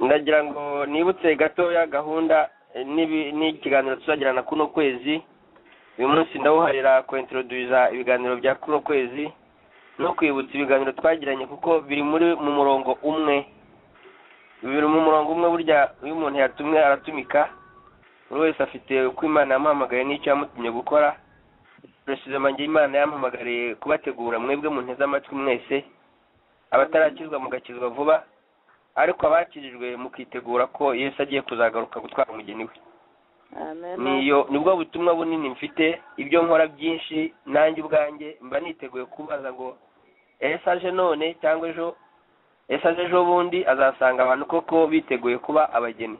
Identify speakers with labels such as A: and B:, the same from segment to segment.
A: ndagira ngo nibutse gatoya gahunda n'ibi- n'ikiganiro tuzagirana kuno kwezi uyu munsi ndawuharira kwentoroduza ibiganiro bya kuno kwezi no kwibutsa ibiganiro twagiranye kuko biri muri mu murongo umwe biri mu murongo umwe burya iyo umuntu yatumwe aratumika buri wese afite uko imana yamuhamagaye n'icyo yamutumye gukora perezida njye imana yampamagariye kubategura mwebwe mu nteze amatwi mwese abatarakizwa mugakizwa vuba ariko abakirijwe mukitegura ko yesu agiye kuzagaruka gutwara umugeni we
B: amen
A: niyo nibwo butumwa bunini mfite ibyo nkora byinshi nanjye ubwanjye mba niteguye kubaza ngo ese aje none cyangwa ejo ese aje ejo bundi azasanga abantu koko biteguye kuba abageni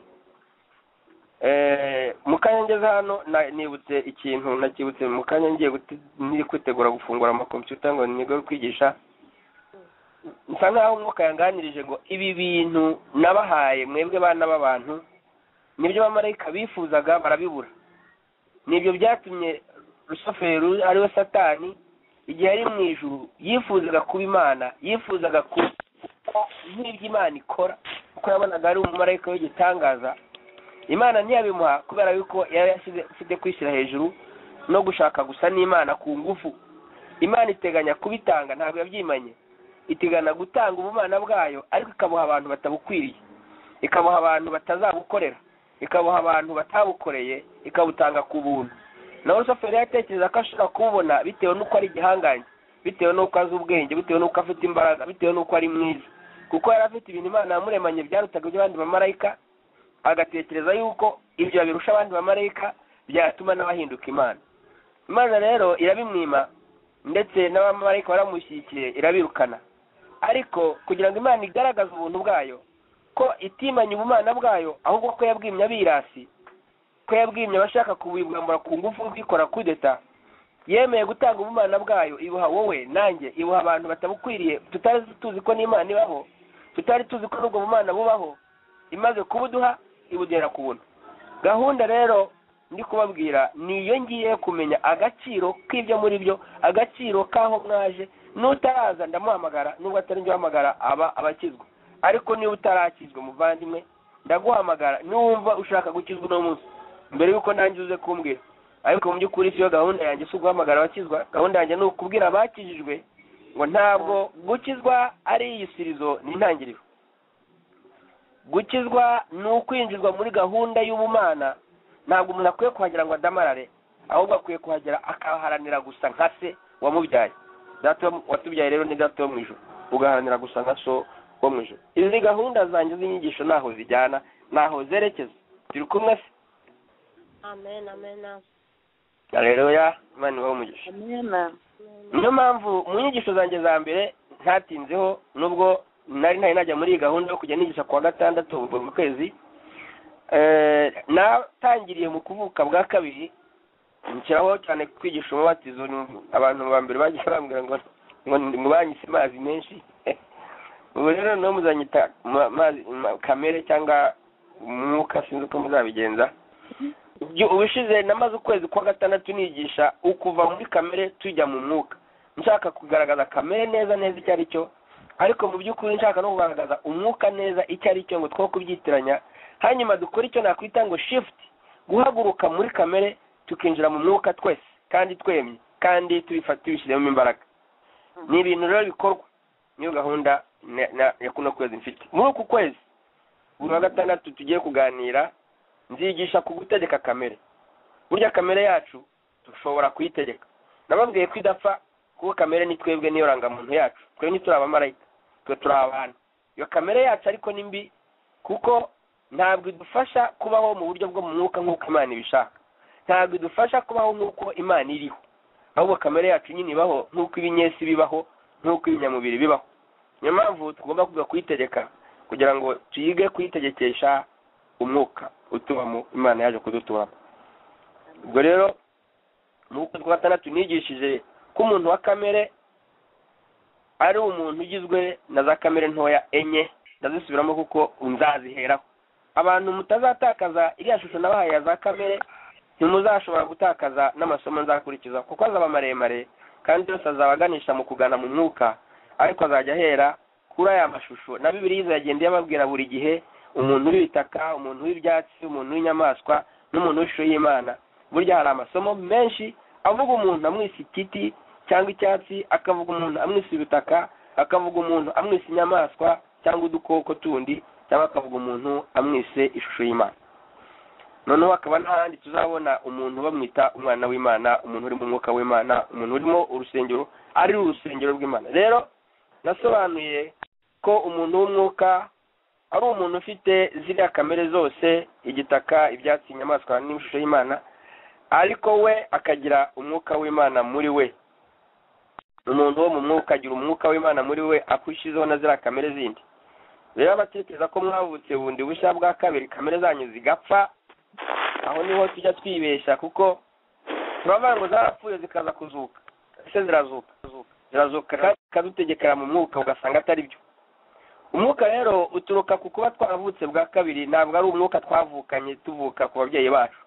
A: Eh, mu kanya ngeze hano na- nibutse ikintu nakibutse mu kanya ngiye gute- niri kwitegura gufungura amakompiyuta ngo nigo kwigisha nsa nkaho umwuka yanganirije ngo ibi bintu nabahaye mwebwe bana b'abantu nibyo abamarayika bifuzaga barabibura nibyo byatumye rusufero ariwe satani igihe ari mu ijuru yifuzaga kuba imana yifuzaga kuba nk'ibyo imana ikora kuko yabonaga ari umumarayika w'igitangaza imana ntiyabimuha kubera yuko yari yashyize afite kwishyira hejuru no gushaka gusa n'imana ku ngufu imana iteganya kubitanga ntabwo yabyimanye iteganya gutanga ubumana bwayo ariko ikabuha abantu batabukwiriye ikabuha abantu batazabukorera ikabuha abantu batabukoreye ikabutanga ku buntu nawe rusufero yatekereza ko ashobora kububona bitewe n'uko ari igihangange bitewe n'uko azi ubwenge bitewe n'uko afite imbaraga bitewe n'uko ari mwiza kuko yari afite ibintu imana yamuremanye byarutaga iby'abandi bamarayika agatekereza yuko ibyo yabirusha abandi bamarayika byatuma n'abahinduka imana imana rero irabimwima ndetse n'abamarayika baramushyigikiye irabirukana ariko kugira ngo imana igaragaze ubuntu bwayo ko itimanye ubumana bwayo ahubwo ko yabwimye abirasi ko yabwimye abashaka kubibwambura ku ngufu kwikora kudeta yemeye gutanga ubumana bwayo ibuha wowe nanjye ibuha abantu batabukwiriye tutari tuzi ko n'imana ibaho tutari tuzi ko n'ubwo bumana bubaho imaze kubuduha ibudera kubona gahunda rero ndi kubabwira ni iyo ngiye kumenya agaciro k'ibyo muri byo agaciro k'aho mwaje n'utaraza ndamuhamagara nubwo atari njye uhamagara aba abakizwa ariko niba utarakizwa muvandimwe ndaguhamagara numva ushaka gukizwa uno munsi mbere y'uko nanjye uze kumbwira ariko mu by'ukuri siyo gahunda yanjye si uguhamagara abakizwa gahunda yanjye ni ukubwira abakijijwe ngo ntabwo gukizwa ari iyisirizo ni intangiriro gukizwa ni ukwinjizwa muri gahunda y'ubumana ntabwo umuntu akwiye kuhagera ngo adamarare ahubwo akwiye kuhagera akaharanira gusa nka se wamubyaye data wo mu- watubyaye rero ni data wo mu ijoro ugaharanira gusa nka so wo mu ijoro izi gahunda zanjye z'inyigisho ntaho zijyana ntaho zerekeza turi kumwe se
C: amen amen
A: areruya imana ibaho umugisha
B: amen
A: niyo mpamvu mu nyigisho zanjye za mbere ntatinzeho nubwo nari ntari najya muri iyi gahunda yo kujya nigisha ku wa gatandatu buri kwezi Eh, natangiriye mu kuvuka bwa kabiri nshyiraho cyane kwigisha umubatizo ni- abantu ba mbere bagiye bambwira ngo ngo ndi- mubanyise amazi menshi ubu rero niho muzanyita ma- mazi ma- kamere cyangwa umwuka sinzi uko muzabigenza Ibyo- ubushize namaze ukwezi kwa gatandatu nigisha ukuva muri kamere tujya mu mwuka nshaka kugaragaza kamere neza neza icyo ari cyo ariko mu by'ukuri nshaka no kugaragaza umwuka neza icyo ari cyo ngo two kubyitiranya hanyuma dukore icyo nakwita ngo shift guhaguruka muri kamere tukinjira mu mwuka twese kandi twemye kandi tubifata tubishyiremo imbaraga ni ibintu rero bikorwa niyo gahunda na- na- ya kuno kwezi mfite muri uku kwezi buri wa gatandatu tugiye kuganira nzigisha ku gutegeka kamere burya kamere yacu dushobora kuyitegeka nababwiye ko idapfa kuko kamere ni twebwe niyo rangamuntu yacu twe ntituri abamarayika twe turi abantu iyo kamere yacu ariko ni mbi kuko ntabwo idufasha kubaho mu buryo bwo mu mwuka nk'uko imana ibishaka ntabwo idufasha kubaho nk'uko imana iriho ahubwo kamere yacu nyine ibaho nk'uko ibinyesi bibaho nk'uko ibinyamubiri bibaho niyo mpamvu tugomba kwiga kuyitegeka kugira ngo tuyige kuyitegekesha umwuka utubamo imana yaje kuduturamo ubwo rero mu kwezi kwa gatandatu nigishije ko umuntu wa kamere ari umuntu ugizwe na za kamere ntoya enye ndazisubiramo kuko nzaziheraho abantu mutazatakaza iriya shusho nabahaye ya za kamere ntimuzashobora gutakaza n'amasomo nzakurikiza kuko azaba maremare kandi yose azaba aganisha mu kugana mu mwuka ariko azajya ahera kuri aya mashusho na bibiliya izagenda iyababwira buri gihe umuntu w'ibitaka umuntu w'ibyatsi umuntu w'inyamaswa n'umuntu w'ishusho y'imana burya hari amasomo menshi avuga umuntu amwise igiti cyangwa icyatsi akavuga umuntu amwise ibitaka akavuga umuntu amwise inyamaswa cyangwa udukoko tundi cyangwa akavuga umuntu amwise ishusho y'imana noneho hakaba n'ahandi tuzabona umuntu bamwita umwana w'imana umuntu uri mu mwuka w'imana umuntu urimo urusengero ari urusengero rw'imana rero nasobanuye ko umuntu w'umwuka ari umuntu ufite ziriya kamere zose igitaka ibyatsi inyamaswa n'ishusho y'imana ariko we akagira umwuka w'imana muri we umuntu wo mu mwuka agira umwuka w'imana muri we akushyizeho na ziriya kamere zindi rero abatekereza ko mwavutse bundi bushya bwa kabiri kamere zanyu zigapfa aho niho tujya twibeshya kuko turavuga ngo zarapfuye zikaza kuzuka ese zirazuka zirazuka kandi zikadutegekera mu mwuka ugasanga atari byo umwuka rero uturuka ku kuba twaravutse bwa kabiri ntabwo ari umwuka twavukanye tuvuka ku babyeyi bacu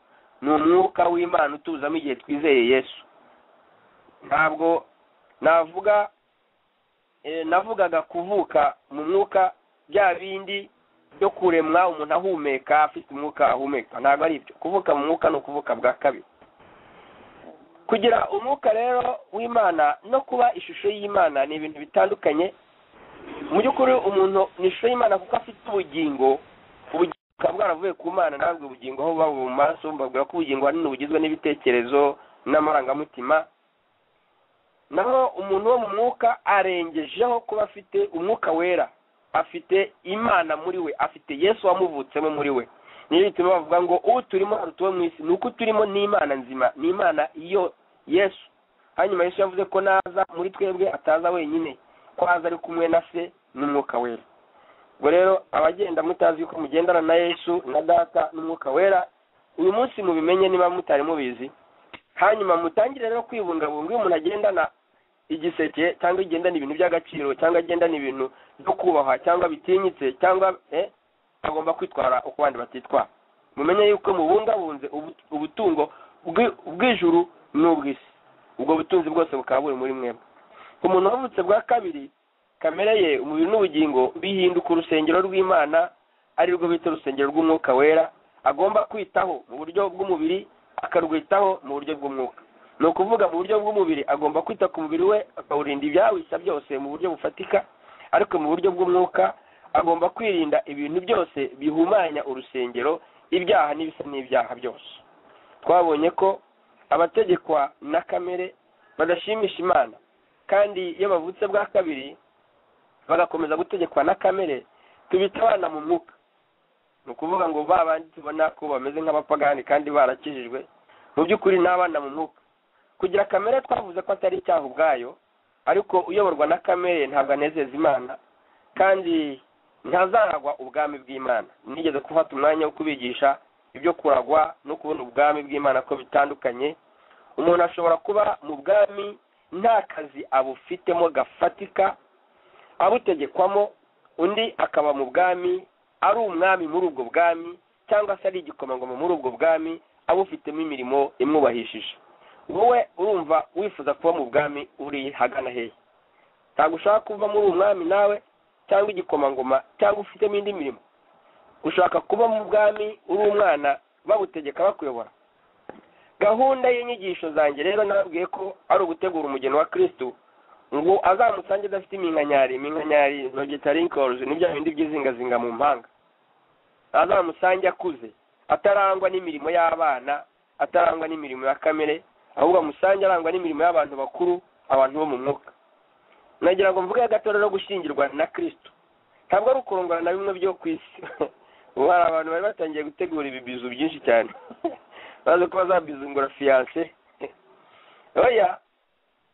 A: ni umwuka w'imana utuzamo igihe twizeye yesu ntabwo navuga eh, navugaga kuvuka mu mwuka bya bindi byo kuremwa umuntu ahumeka afite umwuka ahumeka ntabwo ari ibyo kuvuka mu mwuka ni ukuvuka bwa kabiri kugira umwuka rero w'imana no kuba ishusho y'imana ni ibintu bitandukanye mu by'ukuri umuntu ni ishusho y'imana kuko afite ubugingo ubugingo bukaba bwaravuye ku mana ntabwo ubugingo aho buba mu maso babwira ko ubugingo ahanini bugizwe n'ibitekerezo n'amarangamutima naho umuntu wo mu mwuka arengejeho kuba afite umwuka wera afite imana muri we afite yesu wamuvutsemo muri we niyo bituma bavuga ngo uwo turimo utuwe mu isi ni uko turimo n'imana nzima ni imana iyo yesu hanyuma yesu yavuze ko naza muri twebwe ataza wenyine ko aza ari kumwe na se n'umwuka wera ubwo rero abagenda mutazi ko mugendana na yesu na data n'umwuka wera uyu munsi mubimenye niba mutari mubizi hanyuma mutangire rero kwibungabunga iyo umuntu agendana igiseke cyangwa agendana ibintu by'agaciro cyangwa agendana ibintu byo kubaha cyangwa bitinyitse cyangwa eh, agomba kwitwara uko abandi batitwara mumenye yuko mubungabunze ubu- ubutungo bw'i- bw'ijuru n'ubw'isi ubwo butunzi bwose bukaba buri muri mwebwe ku muntu wavutse bwa kabiri kamere ye umubiri n'ubugingo bihinduka urusengero rw'imana ari rwo bita urusengero rw'umwuka wera agomba kwitaho mu buryo bw'umubiri akarwitaho mu buryo bw'umwuka ni ukuvuga mu buryo bw'umubiri agomba kwita ku mubiri we akawurinda ibyawisa byose mu buryo bufatika ariko mu buryo bw'umwuka agomba kwirinda ibintu byose bihumanya urusengero ibyaha n'ibisa n'ibyaha byose twabonye ko abategekwa na kamere badashimisha imana kandi iyo bavutse bwa kabiri bagakomeza gutegekwa na kamere tubita abana mu mwuka ni ukuvuga ngo ba bandi tubona ko bameze nk'abapagani kandi barakijijwe mu by'ukuri ni abana mu mwuka kugira kamere twavuze ko atari icyaha ubwayo ariko uyoborwa na kamere ntabwo anezeza imana kandi ntazaragwa ubwami bw'imana nigeze gufata umwanya wo kubigisha ibyo kuragwa no kubona ubwami bw'imana ko bitandukanye umuntu ashobora kuba mu bwami nta kazi abufitemo gafatika abutegekwamo undi akaba mu bwami ari umwami muri ubwo bwami cyangwa se ari igikomangoma muri ubwo bwami abufitemo imirimo imwubahishije wowe urumva wifuza kuba mu bwami uri hagana hehe ntabwo ushaka kuba muri umwami nawe cyangwa igikomangoma cyangwa ufitemo indi mirimo ushaka kuba mu bwami uri umwana bagutegeka bakuyobora gahunda y'inyigisho zanjye rero nababwiye ko ari ugutegura umugeni wa kirisitu ngo azamusange adafite iminkanyari iminkanyari vegetarikoruzi ni bya bindi by'izingazinga mu mpanga azamusange akuze atarangwa n'imirimo y'abana atarangwa n'imirimo ya kamere ahubwo amusange arangwa n'imirimo y'abantu bakuru abantu bo mu mwuka nagira ngo mvuge gato rero gushyingirwa na kristo ntabwo ari ukurongora na bimwe byo ku isi ubu hari abantu bari batangiye gutegura ibibizu byinshi cyane bazi ko bazabizungura fiyanse oya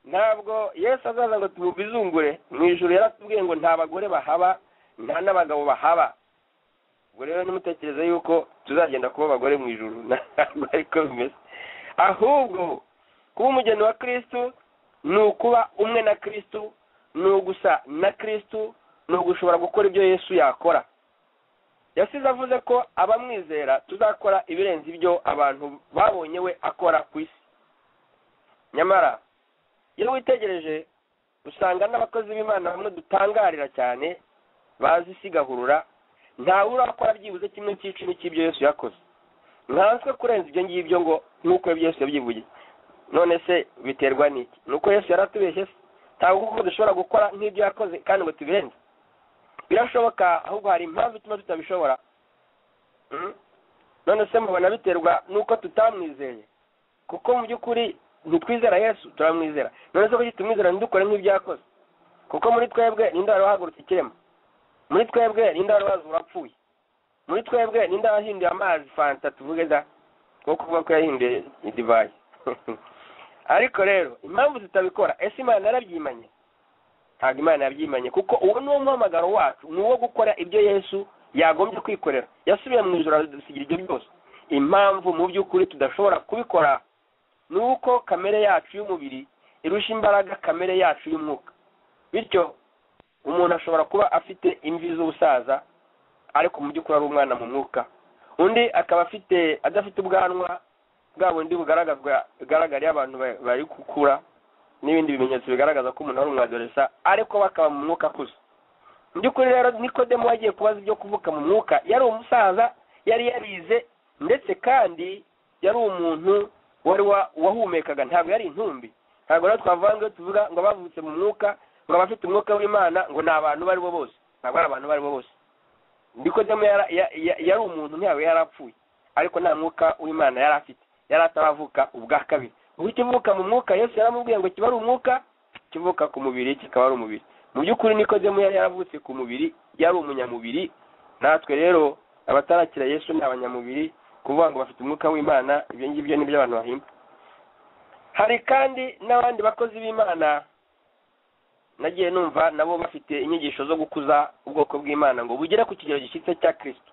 A: ntabwo yesu azaza ngo tumubizungure mu ijoro yaratubwiye ngo nta bagore bahaba nta n'abagabo bahaba ubwo rero nimutekereze yuko tuzagenda kuba abagore mu ijoro ntabwo ariko bimeze ahubwo kuba umugeni wa kirisitu ni ukuba umwe na kirisitu ni ugusa na kirisitu ni ugushobora gukora ibyo yesu yakora yasize avuze ko abamwizera tuzakora ibirenze ibyo abantu babonye we akora ku isi nyamara iyo witegereje usanga n'abakozi b'imana bamwe dutangarira cyane bazi isi igahurura ntawe urakora byibuze kimwe cy'icumi cy'ibyo yesu yakoze nkanswe kurenza ibyo ngibyo ngo nk'uko yesu yabyivugiye none se biterwa n'iki ni uko yesu yaratubeshye se ntabwo kuko dushobora gukora nk'ibyo yakoze kandi ngo tubirenze birashoboka ahubwo hari impamvu ituma tutabishobora Mm? none se mubona biterwa n'uko tutamwizeye kuko mu by'ukuri ntitwizera yesu turamwizera none se kuki tumwizera ntidukore nk'ibyo yakoze kuko muri twebwe ninde wari wahagurutse ikirema muri twebwe ninde wari wazi urapfuye muri twebwe ninde wahinduye amazi fanta tuvuge da kuko kuvuga ko yahinduye divayi ariko rero impamvu tutabikora ese imana yarabyimanye ntabwo imana yabyimanye kuko uwo ni wo muhamagaro wacu ni uwo gukora ibyo yesu yagombye kwikorera yasubiye mu ijoro aradusigira ibyo byose impamvu mu by'ukuri tudashobora kubikora ni uko kamere yacu y'umubiri irusha imbaraga kamere yacu y'umwuka bityo umuntu ashobora kuba afite imvi z'ubusaza ariko mu by'ukuri ari umwana mu mwuka undi akaba afite adafite ubwanwa bwa bundi bugaragazwa bugaragarira abantu ba- bari gukura n'ibindi bimenyetso bigaragaza ko umuntu ari umwadoresa ariko bakaba mu mwuka akuze mu by'ukuri rero nikodemu wagiye kubaza ibyo kuvuka mu mwuka yari umusaza yari yarize ndetse kandi yari umuntu wari wa- wahumekaga ntabwo yari intumbi ntabwo rero twavange tuvuga ngo abavutse mu mwuka ngo abafite umwuka w'imana ngo ni abantu abo ari bo bose ntabwo ari abantu abo ari bo bose nikodemu yara- ya- ya- yari umuntu ntabwo yari apfuye ariko nta mwuka w'imana yari afite yari ataravuka ubwa kabiri ubu ikivuka mu mwuka yesu yaramubwiye ngo kiba ari umwuka kivuka ku mubiri kikaba ari umubiri mu by'ukuri nikodemu yari yaravutse ku mubiri yari umunyamubiri natwe rero abatarakira yesu ni abanyamubiri kuvuga ngo bafite umwuka w'imana ibyo ngibyo ni byo abantu bahimba hari kandi n'abandi bakozi b'imana nagiye numva nabo bafite inyigisho zo gukuza ubwoko bw'imana ngo bugere ku kigero gishyitse cya kirisito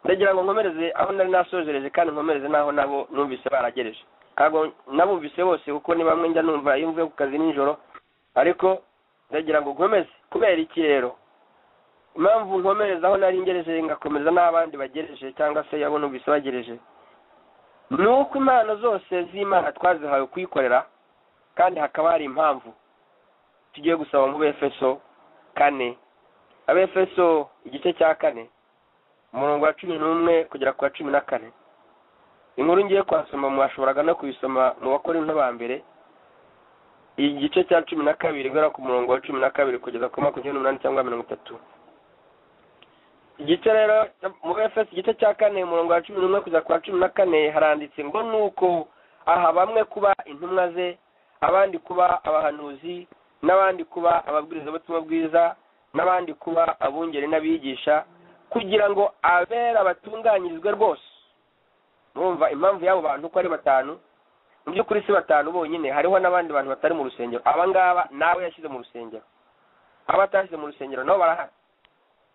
A: ndagira ngo nkomereze aho nari nasojereje kandi nkomereze n'aho nabo numvise baragereje ntabwo nabumvise bose kuko ni bamwe njya numva iyo mvuye ku kazi nijoro ariko ndagira ngo nkomeze kubera iki rero impamvu nkomereza aho nari ngereje ngakomeza n'abandi bagereje cyangwa se abo numvise bagereje ni uko impano zose z'imana twazihawe kuyikorera kandi hakaba hari impamvu tugiye gusaba mu befeso kane abefeso igice cya kane umurongo wa cumi n'umwe kugera ku wa cumi na kane inkuru ngiye kuhasoma mwashoboraga no kuyisoma mu bakora into ba mbere igice cya cumi na kabiri guhera ku murongo wa cumi na kabiri kugeza ku makumyabiri n'umunani cyangwa mirongo itatu igice rero mu efeso igice cya kane umurongo wa cumi n'umwe kugera ku wa cumi na kane haranditse ngo nuko aha bamwe kuba intumwa ze abandi kuba abahanuzi n'abandi kuba ababwirizabutumwa bwiza n'abandi kuba abungeri n'abigisha kugira ngo abera batunganyirizwe rwose murumva impamvu y'abo bantu uko ari batanu mu by'ukuri si batanu bonyine hariho n'abandi bantu batari mu rusengero aba ngaba nawe yashyize mu rusengero abatashyize mu rusengero nabo barahari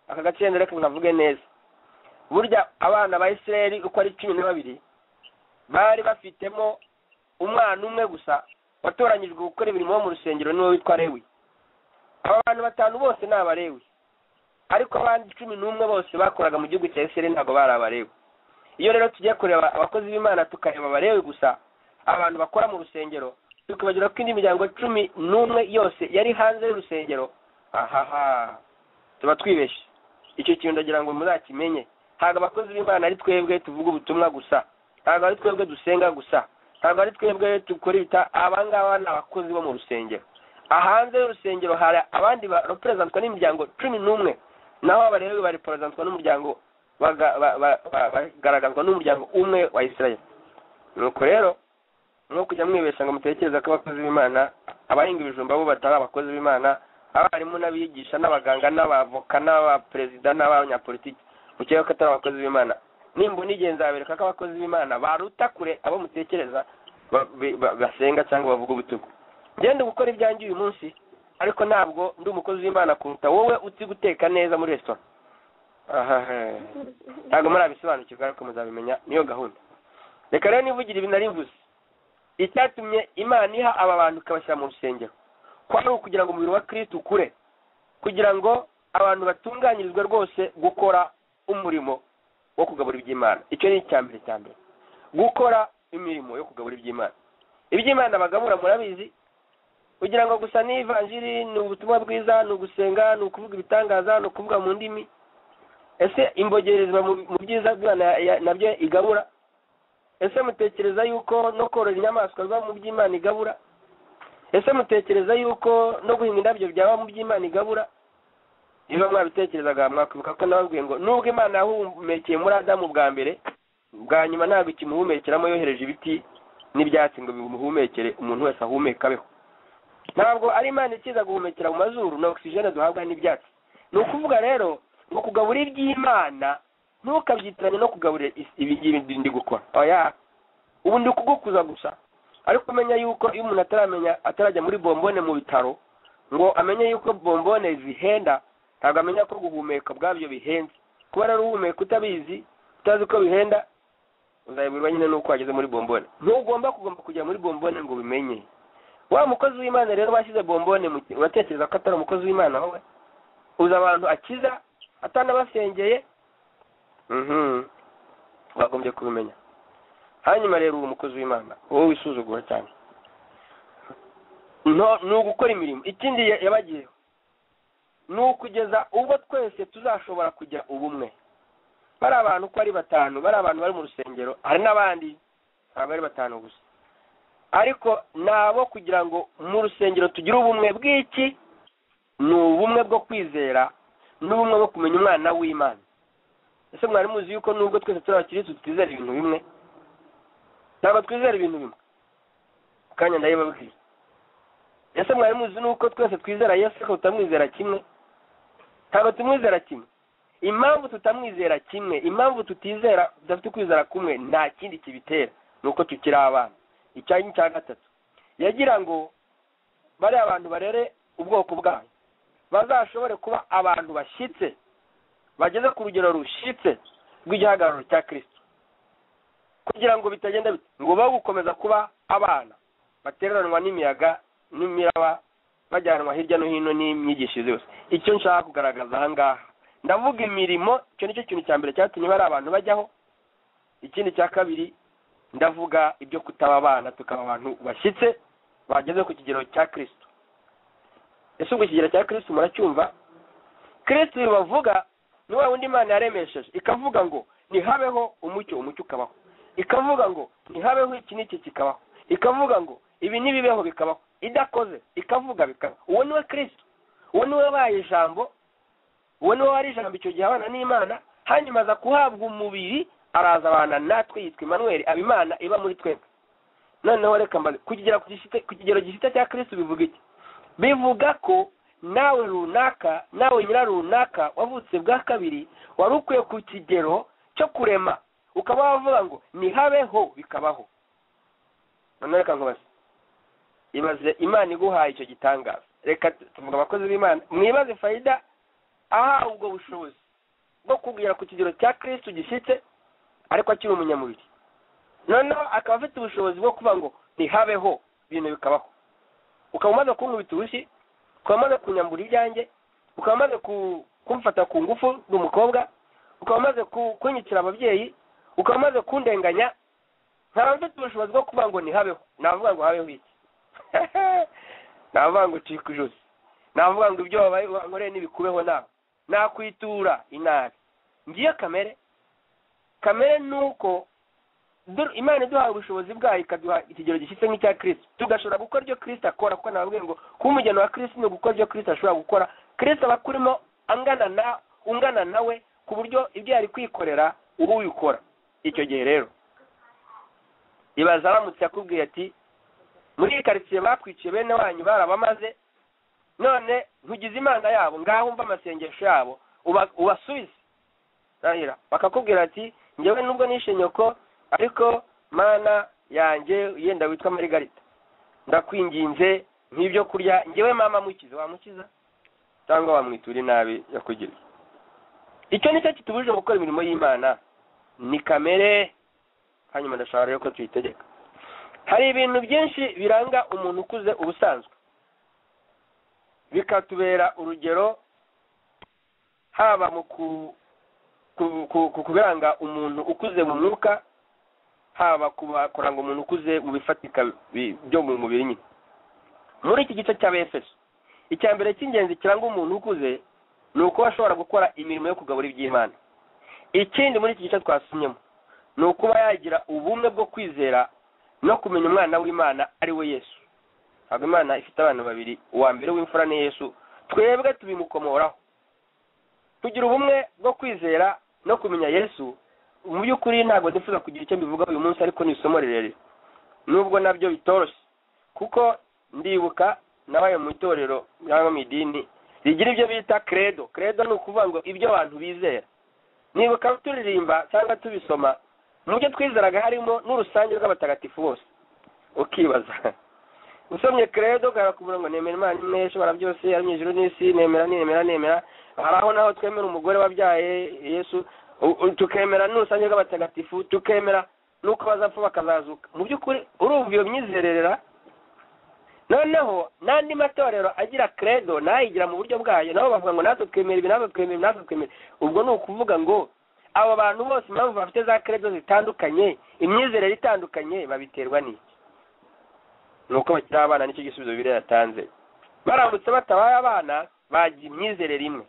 A: aka gace wenda reka nkavuge neza burya abana ba isirayeli uko ari cumi na babiri bari bafitemo umwana umwe gusa watoranyijwe gukora imirimo yo mu rusengero niwe witwa lewi aba bantu batanu bose ni abalewi ariko abandi cumi n'umwe bose bakoraga mu gihugu cya isirayeli ntabwo bari abalewi iyo rero tugiye kureba abakozi b'imana tukareba abalewi gusa abantu bakora mu rusengero tukibagira ko indi miryango cumi n'umwe yose yari hanze y'urusengero ahaha tuba twibeshye icyo kintu ndagira ngo muzakimenye ntabwo abakozi b'imana ari twebwe tuvuga ubutumwa gusa ntabwo ari twebwe dusenga gusa ntabwo ari twebwe dukora ibita aba ngaba ni abakozi bo mu rusengero ahanze y'urusengero hari abandi bareperezantwa n'imiryango cumi n'umwe naho abarewe bareperezantwa n'umuryango baga- ba- ba- ba- bagaragazwa n'umuryango umwe wa isirayeli nuko rero nko kujya mwibeshya ngo mutekereza ko abakozi b'imana abahinga ibijumba bo batari abakozi b'imana abarimu n'abigisha n'abaganga n'abavoka n'abaperezida n'abanyapolitiki mukeka ko atari abakozi b'imana nimbona igihe nzabereka ko abakozi b'imana baruta kure abo mutekereza ba- bi- ba- basenga cyangwa bavuga ubutugu ngenda gukora ibyanjye uyu munsi ariko ntabwo ndi umukozi w'imana kuruta wowe uzi guteka neza muri resitora ahaha ntabwo murabisobanukirwa ariko muzabimenya niyo gahunda reka rero nivugira ibi nari mvuze icyatumye imana iha aba bantu ikabashyira mu rusengero kwari ukugira ngo umubiri wa kristo ukure kugira ngo abantu batunganyirizwe rwose gukora umurimo wo kugabura iby'imana icyo ni icya mbere cya mbere gukora imirimo yo kugabura iby'imana iby'imana bagabura murabizi kugira ngo gusa n'ivanjiri ni ubutumwa bwiza ni ugusenga ni ukuvuga ibitangaza ni ukuvuga mu ndimi ese imbogerezwa mu mu byiza bw'imana ya- ya- nabyo igabura ese mutekereza yuko no korora inyamaswa biba mu by'imana igabura ese mutekereza yuko no guhinga indabyo byaba mu by'imana igabura niba mwabitekerezaga mwakwibuka ko nababwiye ngo nubwo imana yahumekeye muri adamu bwa mbere bwa nyuma ntabwo ikimuhumekeramo yohereje ibiti n'ibyatsi ngo bimuhumekere umuntu wese ahumeka abeho ntabwo ari imana ikiza guhumekera mu mazuru na ogisijene duhabwa n'ibyatsi ni ukuvuga rero ngo kugaburira iby'imana ntukabyitiranye no kugaburira is- ibi ibi ndi gukora oya ubu ndi kugukuza gusa ariko umenya yuko iyo umuntu ataramenya atarajya muri bombone mu bitaro ngo amenye yuko bombone zihenda ntabwo amenya ko guhumeka ubwabyo bihenze kuba rero uhumeka utabizi utazi ko bihenda uzabiburwa nyine n'uko wageze muri bombone ntugomba kugomba kujya muri bombone ngo ubimenye wa mukozi w'imana rero bashyize bombone mu ki- uratekereza ko atari umukozi w'imana wowe uzi abantu akiza atanabasengeye mhm wagombye kubimenya hanyuma rero uwo mukozi w'imana wowe wisuzugura cyane Nto- ni ugukora imirimo ikindi ya- yabagiyeho ni ukugeza ubwo twese tuzashobora kujya ubumwe bari abantu uko ari batanu bari abantu bari mu rusengero hari n'abandi ntabwo ari batanu gusa ariko ni abo kugira ngo mu rusengero tugire ubumwe bw'iki ni ubumwe bwo kwizera n'ubumwe bwo kumenya umwana w'imana ese mwari muzi yuko nubwo twese turi abakirisitu twizera ibintu bimwe ntabwo twizera ibintu bimwe akanya ndabibabwira ese mwari muzi nuko twese twizera yesu ariko tutamwizera kimwe ntabwo tumwizera kimwe impamvu tutamwizera kimwe impamvu tutizera tudafite ukwizera kumwe nta kindi kibitera ni uko tukiri abana icya cya gatatu yagira ngo bariya abantu barere ubwoko bwayo bazashobore kuba abantu bashyitse bageze ku rugero rushyitse rw'igihagararo cya kirisito kugira ngo bitagenda bite ngo babe gukomeza kuba abana bateranwa n'imiyaga n'imiraba bajyanwa hirya no hino n'imyigishirize yose icyo nshaka kugaragaza aha ngaha ndavuga imirimo icyo nicyo kintu cya mbere cyatumye bari abantu bajyaho ikindi cya kabiri ndavuga ibyo kutaba abana tukaba abantu bashyitse bageze ku kigero cya kirisito ese ubwo ikigero cya kirisito muracyumva kirisito bavuga ni wa wundi imana yaremesheje ikavuga ngo ntihabeho umucyo umucyo ukabaho ikavuga ngo ntihabeho iki n'iki kikabaho ikavuga ngo ibi n'ibibeho bikabaho idakoze ikavuga bikaba uwo niwe kirisito uwo niwe wabaye ijambo uwo niwe wari ijambo icyo gihe abana n'imana hanyuma aza guhabwa umubiri araza abana natwe yitwa imanweri aba imana iba muri twebwe noneho reka mbaze ku kigero ku gifite- ku kigero gifite cya kirisito bivuga iki bivuga ko nawe runaka nawe nyira runaka wavutse bwa kabiri wari ukwiye ku kigero cyo kurema ukaba wavuga ngo ntihabeho bikabaho noneho reka nkubaze ibaze imana iguhaye icyo gitangaza reka tu- tuvuga abakozi b'imana mwibaze fayida ahawe ubwo bushobozi bwo kugera ku kigero cya kristu gishyitse ariko akiri umunyamubiri noneho akaba afite ubushobozi bwo kuvuga ngo ntihabeho ibintu bikabaho ukaba umaze kunkubita urushyi ukaba umaze kunyambura ibyanjye ukaba umaze ku- kumfata ku ngufu ndi umukobwa ukaba umaze ku- kunyicira ababyeyi ukaba umaze kundenganya nkaba mfite ubushobozi bwo kuvuga ngo ntihabeho navuga ngo habeho iki navuga ngo ucika ijosi navuga ngo ibyo wabaye wankoreye ntibikubeho nawe nakwitura inabi ngiyo kamere kamere ni uko du- imana iduhaye ubushobozi bwayo ikaduha ikigero gishyitse nk'icya kirisito tugashobora gukora ibyo kirisito akora kuko nababwiye ngo kuba umugeni wa kirisito ni ugukora ibyo kirisito ashobora gukora kirisito aba akurimo angana na ungana nawe ku buryo ibyo yari kwikorera uba ubikora icyo gihe rero ibaza aramutse akubwiye ati muri iyi karitsiye bakwiciye bene wanyu barabamaze none ntugize imana yabo ngaho umva amasengesho yabo uba- ubasubize rahira bakakubwira ati ngewe nubwo nishe nyoko ariko mana yanjye yenda witwa marigarita ndakwinginze nk'ibyo kurya ngewe mama mukize wamukiza cyangwa wamwitura inabi yakugiriye icyo nicyo kitubujije gukora imirimo y'imana ni kamere hanyuma ndashaka rero ko tuyitegeka hari ibintu byinshi biranga umuntu ukuze ubusanzwe bikatubera urugero haba mu ku- ku- ku- ku kubiranga umuntu ukuze mu mwuka haba kuba- kuranga umuntu ukuze mu bifatika bi- byo mu mubiri nyine muri iki gice cya bfs icya mbere cy'ingenzi kiranga umuntu ukuze ni uko ashobora gukora imirimo yo kugabura iby'imana ikindi muri iki gice twasomyemo ni ukuba yagira ubumwe bwo kwizera no kumenya umwana w'imana ari we yesu ntabwo imana ifite abantu babiri uwa mbere w'imfura ni yesu twebwe tubimukomoraho tugira ubumwe bwo kwizera no kumenya yesu mu by'ukuri ntabwo ndifuza kugira icyo mbivuga uyu munsi ariko ni isomo rirerire nubwo nabyo bitoroshye kuko ndibuka nabaye mu itorero cyangwa mu idini rigira ibyo bita credo credo ni ukuvuga ngo ibyo abantu bizera nibuka turirimba cyangwa tubisoma mu byo twizeraga harimo n'urusange rw'abatagatifu bose ukibaza usomye credo ukabona ngo nemera imana imwe ishobora byose ari mu ijuru n'isi nemera nemera nemera hari aho naho twemera umugore wabyaye yesu u- u- tukemera n'urusange rw'abatagatifu tukemera n'uko bazapfa bakazazuka mu by'ukuri urumva iyo myizerera noneho n'andi matorero agira credo nayigira mu buryo bwayo nabo bavuga ngo natwe twemera ibi natwe twemera ibi natwe twemera ubwo ni ukuvuga ngo abo bantu bose impamvu bafite za credo zitandukanye imyizerere itandukanye babiterwa n'iki ni uko bakiri abana nicyo gisubizo bibiri yatanze baramutse batabaye abana bagira imyizerere imwe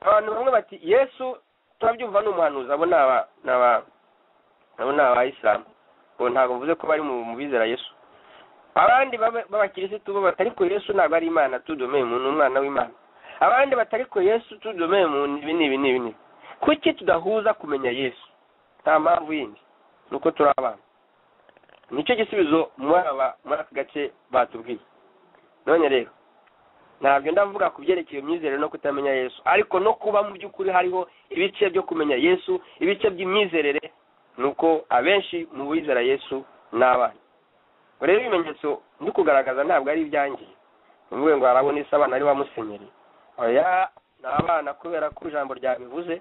A: abantu bamwe bati yesu turabyumva ni umuhanuzi abo ni aba ni aba- abo ni abayisilamu ubu ntabwo mvuze ko bari mu mu bizera yesu abandi baba- b'abakirisitu bo batari ko yesu ntabwo ari imana tudomeye umuntu umwana w'imana abandi batari ko yesu tudomeye umuntu ibi n'ibi n'ibi n'ibi kuki tudahuza kumenya yesu nta mpamvu yindi ni uko turi abana nicyo gisubizo muri aba muri aka gace batubwiye none rero ntabwo ndavuga ku byerekeye imyizerere no kutamenya yesu ariko no kuba mu by'ukuri hariho ibice byo kumenya yesu ibice by'imyizerere ni uko abenshi mu bizera yesu ni abana ngo rero ibimenyetso ndi kugaragaza ntabwo ari ibyanjye uvuge ngo harabona isi abana ari ba musenyeri oya ni abana kubera ko ijambo ryabivuze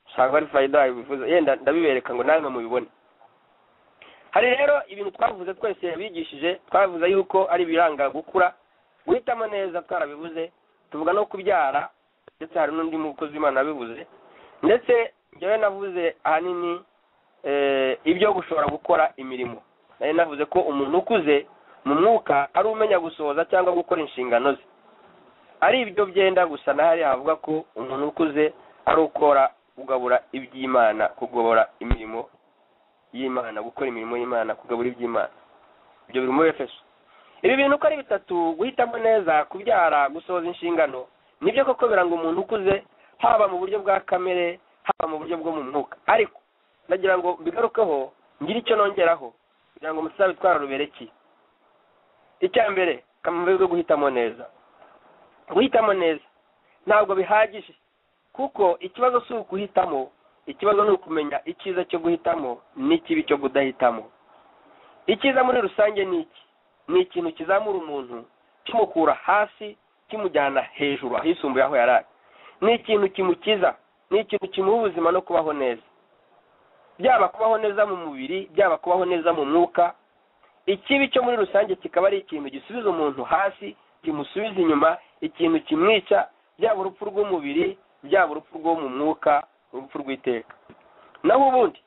A: usanga ari fayida bivuze yenda ndabibereka ngo namwe mubibone hari rero ibintu twavuze twese yabigishije twavuze yuko ari ibiranga gukura guhitamo neza twarabivuze tuvuga no kubyara ndetse hari n'undi mukozi w'imana wabivuze ndetse njyewe navuze ahanini eh, ibyo gushobora gukora imirimo nari navuze ko umuntu ukuze mu mwuka ari umenya gusohoza cyangwa gukora inshingano ze ari ibyo byenda gusa nahari havuga ko umuntu ukuze ari ukora kugabura iby'imana kugobora imirimo y'imana gukora imirimo y'imana kugabura iby'imana ibyo biri muri efeso ibi bintu uko ari bitatu guhitamo neza kubyara gusohoza inshingano nibyo koko biranga umuntu ukuze haba mu buryo bwa kamere haba mu buryo bwo mu mwuka ariko nagira ngo bigarukeho ngire icyo nongeraho kugira ngo umusaza witwara rubereki icya mbere kamambe ko guhitamo neza guhitamo neza ntabwo bihagije kuko ikibazo si ukuhitamo ikibazo ni ukumenya icyiza cyo guhitamo n'ikibi cyo kudahitamo icyiza muri rusange ni iki ni ikintu kizamura umuntu kimukura hasi kimujyana hejuru ahisumbuye aho yari ari ni ikintu kimukiza ni ikintu kimuha ubuzima no kubaho neza byaba kubaho neza mu mubiri byaba kubaho neza mu mwuka ikibi cyo muri rusange kikaba ari ikintu gisubiza umuntu hasi kimusubiza inyuma ikintu kimwica byaba urupfu rw'umubiri byaba urupfu rwo mu mwuka urupfu rw'iteka naho ubundi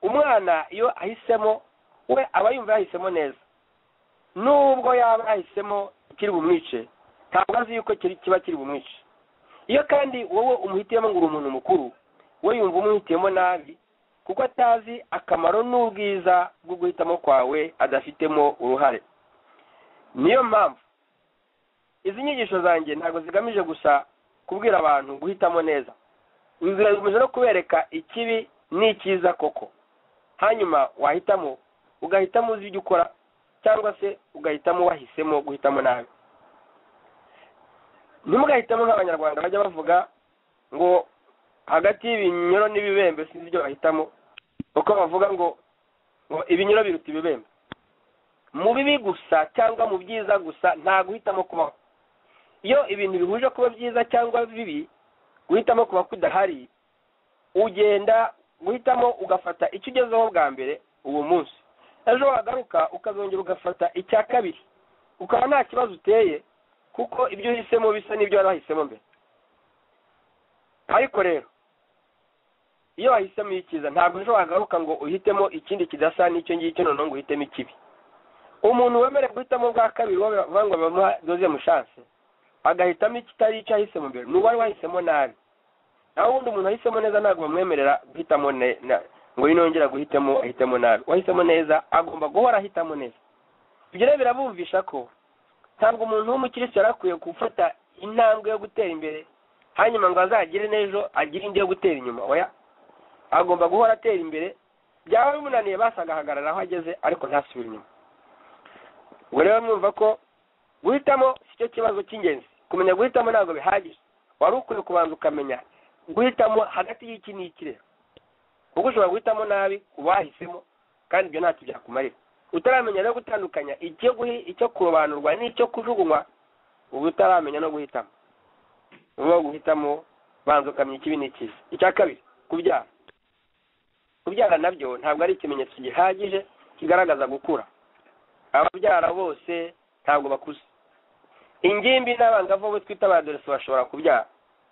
A: umwana iyo ahisemo we aba yumva yahisemo neza nubwo yaba yahisemo kiri bumwice ntabwo azi yuko kiri kiba kiri bumwice iyo kandi wowe umuhitiyemo ngo uri umuntu mukuru we yumva umuhitiyemo nabi kuko atazi akamaro n'ubwiza bwo guhitamo kwawe adafitemo uruhare niyo mpamvu izi nyigisho zanjye ntabwo zigamije gusa kubwira abantu guhitamo neza zigamije no kubereka ikibi n'icyiza koko hanyuma wahitamo ugahitamo uzi ibyo ukora cyangwa se ugahitamo wahisemo guhitamo nabi ntimugahitamo nk'abanyarwanda bajya bavuga ngo hagati y'ibinyoro n'ibibembe sinzi ibyo bahitamo uko bavuga ngo ngo ibinyoro biruta ibibembe mu bibi gusa cyangwa mu byiza gusa nta guhitamo kubaho iyo ibintu bihuje kuba byiza cyangwa bibi guhitamo kuba kudahari ugenda guhitamo ugafata icyo ugezeho bwa mbere uwo munsi ejo wagaruka ukazongera ugafata icya kabiri ukaba nta kibazo uteye kuko ibyo uhisemo bisa n'ibyo wari wahisemo mbere ariko rero iyo wahisemo icyiza ntabwo ejo wagaruka ngo uhitemo ikindi kidasa n'icyo ngicyo noneho ngo uhitemo ikibi umuntu wemerewe guhitamo bwa kabiri uwo bavuga ngo bamuha doze mushanse agahitamo ikitari icyo ahisemo mbere ni uwari wahisemo nabi aho ubundi umuntu ahisemo neza ntabwo bamwemerera guhitamo ne- na- ngo yinongera guhitamo ahitemo nabi uwahisemo neza agomba guhora ahitamo neza ibyo rero birabumvisha ko ntabwo umuntu w'umukirisitu yari akwiye gufata intambwe yo gutera imbere hanyuma ngo azagire n'ejo agire indi yo gutera inyuma oya agomba guhora atera imbere byaba bimunaniye basa agahagarara aho ageze ariko ntasubire inyuma ubwo rero mwumva ko guhitamo si cyo kibazo cy'ingenzi kumenya guhitamo ntabwo bihagije wari ukwiye kubanza ukamenya guhitamo hagati y'iki n'ikire kuko ushobora guhitamo nabi ubahisemo kandi ibyo ntacyo byakumarira utaramenya no gutandukanya icyo guhi icyo kurobanurwa n'icyo kujugunywa uba utaramenya no guhitamo uba guhitamo banza ukamenya ikibi n'ikibi icya kabiri kubyara kubyara nabyo ntabwo ari ikimenyetso gihagije kigaragaza gukura ababyara bose ntabwo bakuze ingimbi n'abangavu abo twita abaderesi bashobora kubyara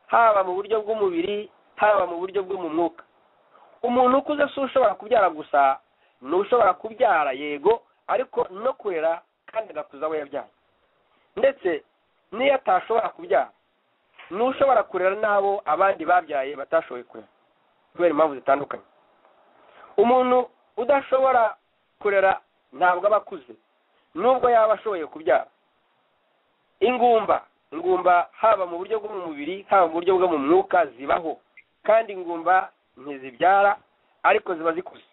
A: haba mu buryo bw'umubiri haba mu buryo bwo mu mwuka umuntu ukuze si ushobora kubyara gusa ni ushobora kubyara yego ariko no kurera kandi agakuza abo yabyaye ndetse n'iyo atashobora kubyara ni ushobora kurera n'abo abandi babyaye batashoboye kurera kubera impamvu zitandukanye umuntu udashobora kurera ntabwo aba akuze nubwo yaba ashoboye kubyara ingumba ingumba haba mu buryo bwo mu mubiri haba mu buryo bwo mu mwuka zibaho kandi ingumba ntizibyara ariko ziba zikuze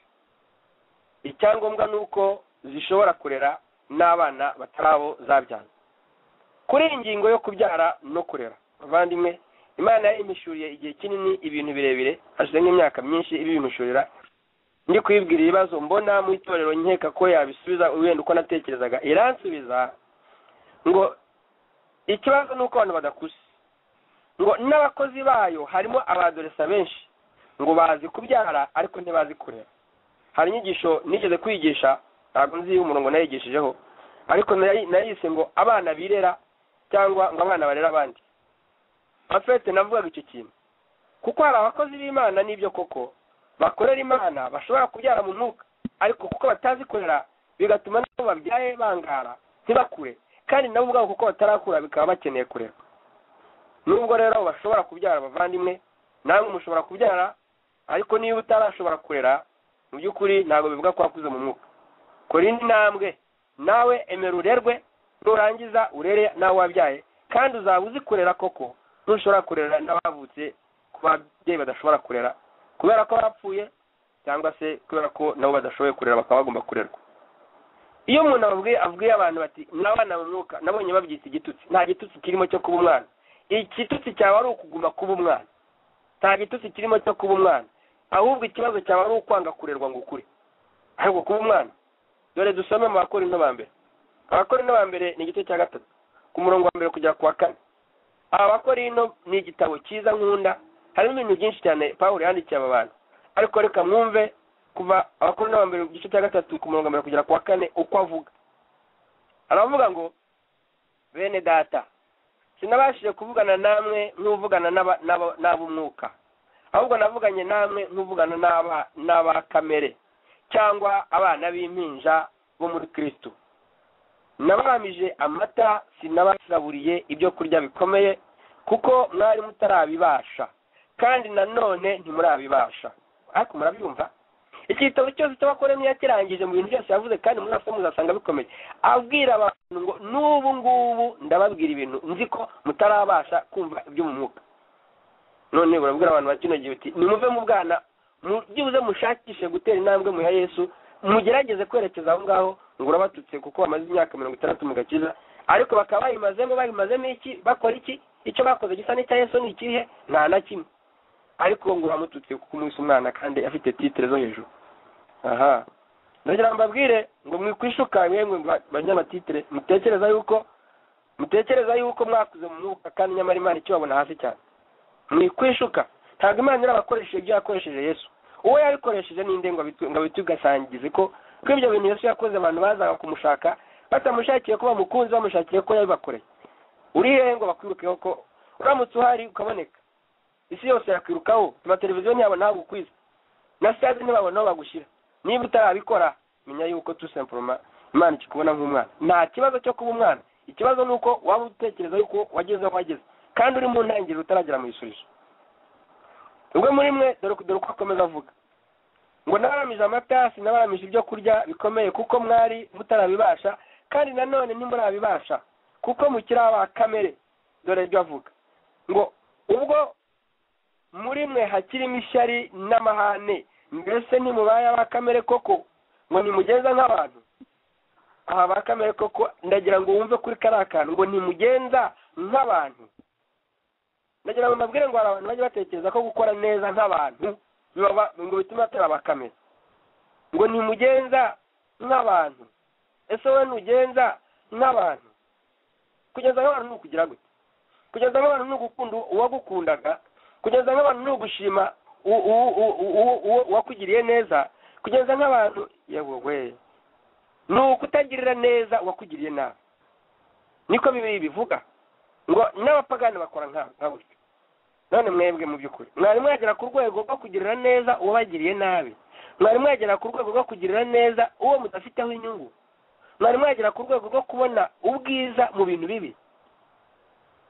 A: icyangombwa ni uko zishobora kurera n'abana batarabo zabyara kuri iyi ngingo yo kubyara no kurera bavandimwe imana imishuriye igihe kinini ibintu birebire hashize nk'imyaka myinshi ibimishurira ndi kwibwira ibibazo mbona mu itorero nkeka ko yabisubiza wenda uko natekerezaga iransubiza ngo ikibazo ni uko abantu badakuze ngo n'abakozi bayo harimo abadoresa benshi ngo bazi kubyara ariko ntibazi kurera hari inyigisho nigeze kwigisha ntabwo nzi umurongo nayigishijeho ariko nayi- nayise ngo abana birera cyangwa ngo abana barera abandi afete navugaga icyo kintu kuko hari abakozi b'imana n'ibyo koko bakorera imana bashobora kubyara mu mwuka ariko kuko batazi kurera bigatuma nabo babyaye bangara ntibakure kandi nabo ubwabo kuko batarakura bikaba bakeneye kurerwa nubwo rero bashobora kubyara abavandimwe namwe mushobora kubyara ariko niba utarashobora kurera mu by'ukuri ntabwo bivuga ko wakuze mu mwuka kora indi ntambwe nawe emera urerwe nurangiza urere nawe wabyaye kandi uzaba uzi kurera koko ntushobora kurera n'abavutse ku babyeyi badashobora kurera kubera ko bapfuye cyangwa se kubera ko nabo badashoboye kurera bakaba bagomba kurerwa iyo umuntu ababwiye abwiye abantu bati n'abana mu mwuka nabonye babyita igitutsi nta gitutsi kirimo cyo kuba umwana igitutsi cyawe ari ukuguma kuba umwana nta gitutsi kirimo cyo kuba umwana ahubwo ikibazo cyawe ari ukwanga kurerwa ngo ukure ahubwo kuba umwana dore dusome mu bakora ba mbere abakora ba mbere ni igice cya gatatu ku murongo wa mbere kugera ku wa kane abakora ino ni igitabo cyiza nkunda harimo ibintu byinshi cyane pawulo yandikiye aba bantu ariko reka mwumve kuva abakuru n'abambere mu gice cya gatatu ku murongo wa mbere kugera ku wa kane uko avuga aravuga ngo bene data sinabashije kuvugana namwe nk'uvugana n'aba- n'aba- n'ab'umwuka ahubwo navuganye namwe nk'uvugana n'aba- n'aba kamere cyangwa abana b'impinja bo muri kristo nabamije amata sinabasaburiye ibyo kurya bikomeye kuko mwari mutarabibasha kandi nanone ntimurabibasha ariko murabyumva igitabo cyose cy'abakoroni yakirangije mu bintu byose yavuze kandi muri asa muzasanga bikomeye abwira abantu ngo n'ubu ngubu ndababwira ibintu nzi ko mutarabasha kumva ibyo mu mwuka none urabwira abantu ba kino gihe uti nimuve mu bwana mu- byibuze mushakishe gutera intambwe mu ya yesu mugerageze kwerekeza aho ngaho ngo urabatutse kuko bamaze imyaka mirongo itandatu mu gakiza ariko bakaba bayimazemo bayimazemo iki bakora iki icyo bakoze gisa n'icya yesu ni ikihe nta na kimwe ariko ngo uramututse kuko umwise umwana kandi afite titire zo hejuru aha ndagira ngo mbabwire ngo mwikwishuka mwemwe ba- banyamatitire mutekereza yuko mutekereza yuko mwakuze mu mwuka kandi nyamara imana ikibabona hasi cyane mwikwishuka ntabwo imana yarabakoresheje ibyo yakoresheje yesu uwo yabikoresheje ninde ngo abitu- ngo abitugasangize ko ko ibyo bintu yesu yakoze abantu bazaga kumushaka batamushakiye ko bamukunze bamushakiye ko yabibakoreye uri hehe ngo bakwirukeho ko uramutse uhari ukaboneka isi yose yakwirukaho amateleviziyo ntiyabona aho gukwiza na sitade ntibabona aho bagushyira niba utarabikora menya yuko tusemporoma imana ikikubona nk'umwana nta kibazo cyo kuba umwana ikibazo ni uko waba utekereza yuko wageze aho wageze kandi uri mu ntangiriro utaragera mu gisubizo ubwo muri mwe dore dore uko akomeza avuga ngo nabaramije amatasi nabaramije ibyo kurya bikomeye kuko mwari mutarabibasha kandi nanone ntimurabibasha kuko mukiri aba kamere dore ibyo avuga ngo ubwo muri mwe hakirimo ishyari n'amahane mbese ntimubaye aba kamere koko ngo nimugeze nk'abantu aha ba kamere koko ndagira ngo wumve kuri kariya kantu ngo ntimugenza nk'abantu ndagira ngo mbabwire ngo hari abantu bajya batekereza ko gukora neza nk'abantu bibaba ngo bitume batera abakamera ngo ntimugenza nk'abantu ese wowe ntugenza nk'abantu kugeza nk'abantu ni ukugira gute kugeza nk'abantu ni ugukunda uwagukundaga kugeza nk'abantu ni ugushima u- u- u- u- uwo uwakugiriye neza kugeza nk'abantu yewe we ni ukutagirira neza uwakugiriye nabi niko bibiri bivuga ngo n'abapagani bakora nka nka gutyo none mwebwe mu by'ukuri mwari mwagera ku rwego rwo kugirira neza uwabagiriye nabi mwari mwagera ku rwego rwo kugirira neza uwo mudafiteho inyungu mwari mwagera ku rwego rwo kubona ubwiza mu bintu bibi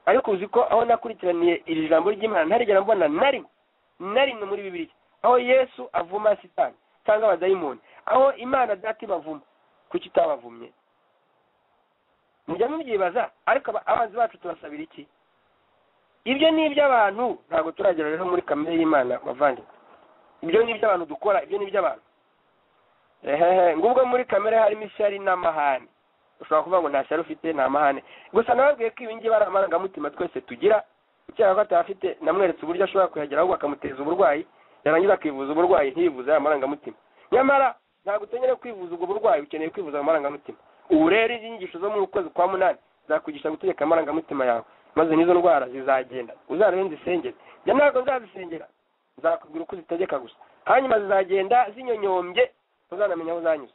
A: ariko uzi ko aho nakurikiraniye iri jambo ry'imana ntarigera mbona na rimwe na rimwe muri bibiri aho yesu avuma sitani cyangwa abadayimoni aho imana data ibavuma kuki itabavumye mujya mubyibaza ariko aba- abanzi bacu tubasabira iki ibyo ni iby'abantu ntabwo turagera rero muri kamere y'imana bavandimwe ibyo ni iby'abantu dukora ibyo ni iby'abantu ehehe ngubwo muri kamere harimo ishyari n'amahane ushobora kuvuga ngo nta shyari ufite ni amahane gusa nababwiye ko ibi ngibi ari amarangamutima twese tugira ukeka ko atafite namweretse uburyo ashobora kuyagera ahubwo akamuteza uburwayi yarangiza akivuza uburwayi ntiyivuze aya marangamutima nyamara ntabwo utemerewe kwivuza ubwo burwayi ukeneye kwivuza ayo marangamutima ubu rero izi nyigisho zo mu kwezi kwa munani zakwigisha gutegeka amarangamutima yawe maze n'izo ndwara zizagenda uzarebe nzisengere njya ntabwo nzazisengera nzakubwira uko uzitegeka gusa hanyuma zizagenda zinyonyombye uzanamenya aho uzanyuze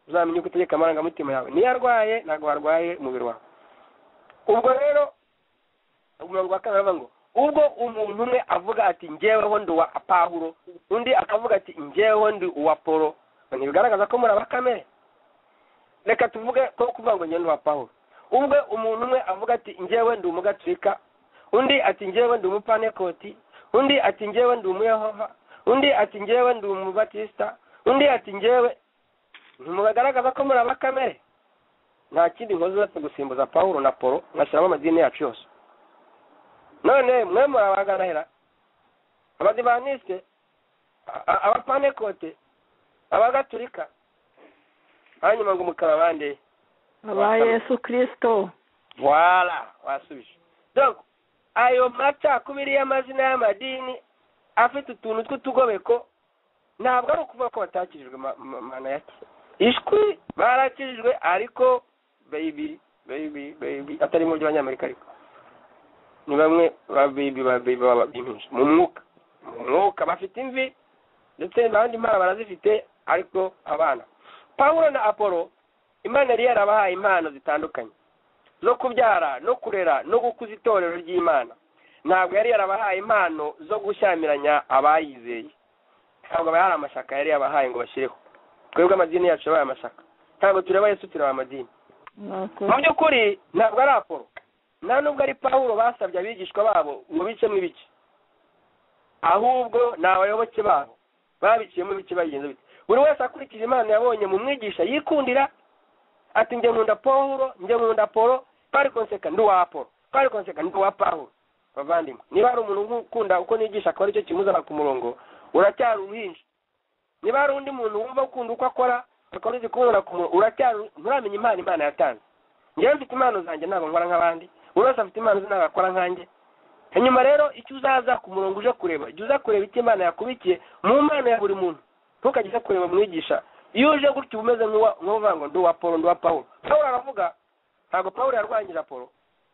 A: uzamenya uko utegeka amarangamutima yawe niyo arwaye ntabwo warwaye umubiri wawe ubwo rero umurongo wa kabiri aravuga ngo ubwo umuntu umwe avuga ati njyeweho ndi uwa pawulo undi akavuga ati njyeweho ndi uwa polo ntibigaragaza ko muri abakamere reka tuvuge ko kuvuga ngo njyewe ndi uwa pawulo ubwo umuntu umwe avuga ati njyewe ndi umugaturika undi ati njyewe ndi umupanekoti undi ati njyewe ndi umuyehova undi ati njyewe ndi umubatisita undi ati njyewe ntimubagaragaza ko muri abakamere nta kindi nkoze uretse gusimbuza pawulo na polo ngashyiramo amadini yacu yose none mwe murabaganahera abadivanisite abapanekote abagatulika hanyuma ngo mukaba bande
B: aba yesu kirisito
A: voila wasubije donc ayo macakubiri y'amazina y'amadini afite utuntu tw'utugobeko ntabwo ari ukuvuga ko batakijijwe ma- ma- mana ya kera ishwi barakijijwe ariko baby baby baby atari mu by'abanyamerika ariko ni bamwe ba baby ba baby baba babyimisha mu mwuka mu mwuka bafite imvi ndetse abandi impano barazifite ariko abana pawulo na apolo imana yari yarabahaye impano zitandukanye zo kubyara no kurera no gukuza itorero ry'imana ntabwo yari yarabahaye impano zo gushyamiranya abayizeye ntabwo aba yari amashyaka yari yabahaye ngo bashyireho twebwe amadini yacu yabaye amashyaka ntabwo tureba yesu tureba amadini
B: Nuko
A: mu by'ukuri ntabwo ari apolo nta nubwo ari pawulo basabye abigishwa babo ngo bicemo ibice ahubwo ni abayoboke babo babiciyemo ibice bagenzi bite buri wese akurikije impano yabonye mu mwigisha yikundira ati njye nkunda pawulo njye nkunda polo pari konseka ndi uwa polo pari konseka ndi uwa pawulo bavandimwe niba hari umuntu ukunda uko nigisha akaba aricyo kimuzana ku murongo uracyari uruhinja niba hari undi muntu wumva ukunda uko akora akaba uzi kumubona ku murongo uracyari nturamenya impano imana yatanze njyewe mfite impano zanjye ntabwo nkora nk'abandi buri wese afite impano ze ntabwo akora nkanjye hanyuma rero icyo uzaza ku murongo uje kureba jya uza kureba icyo imana yakubikiye mu mpano ya buri muntu ntukajye uza kureba mwigisha iyo uje gutya uba umeze nk'uwa- nk'uvuga ngo ndi uwa polo ndi uwa pawulo pawulo aravuga ntabwo pawulo yarwanyije polo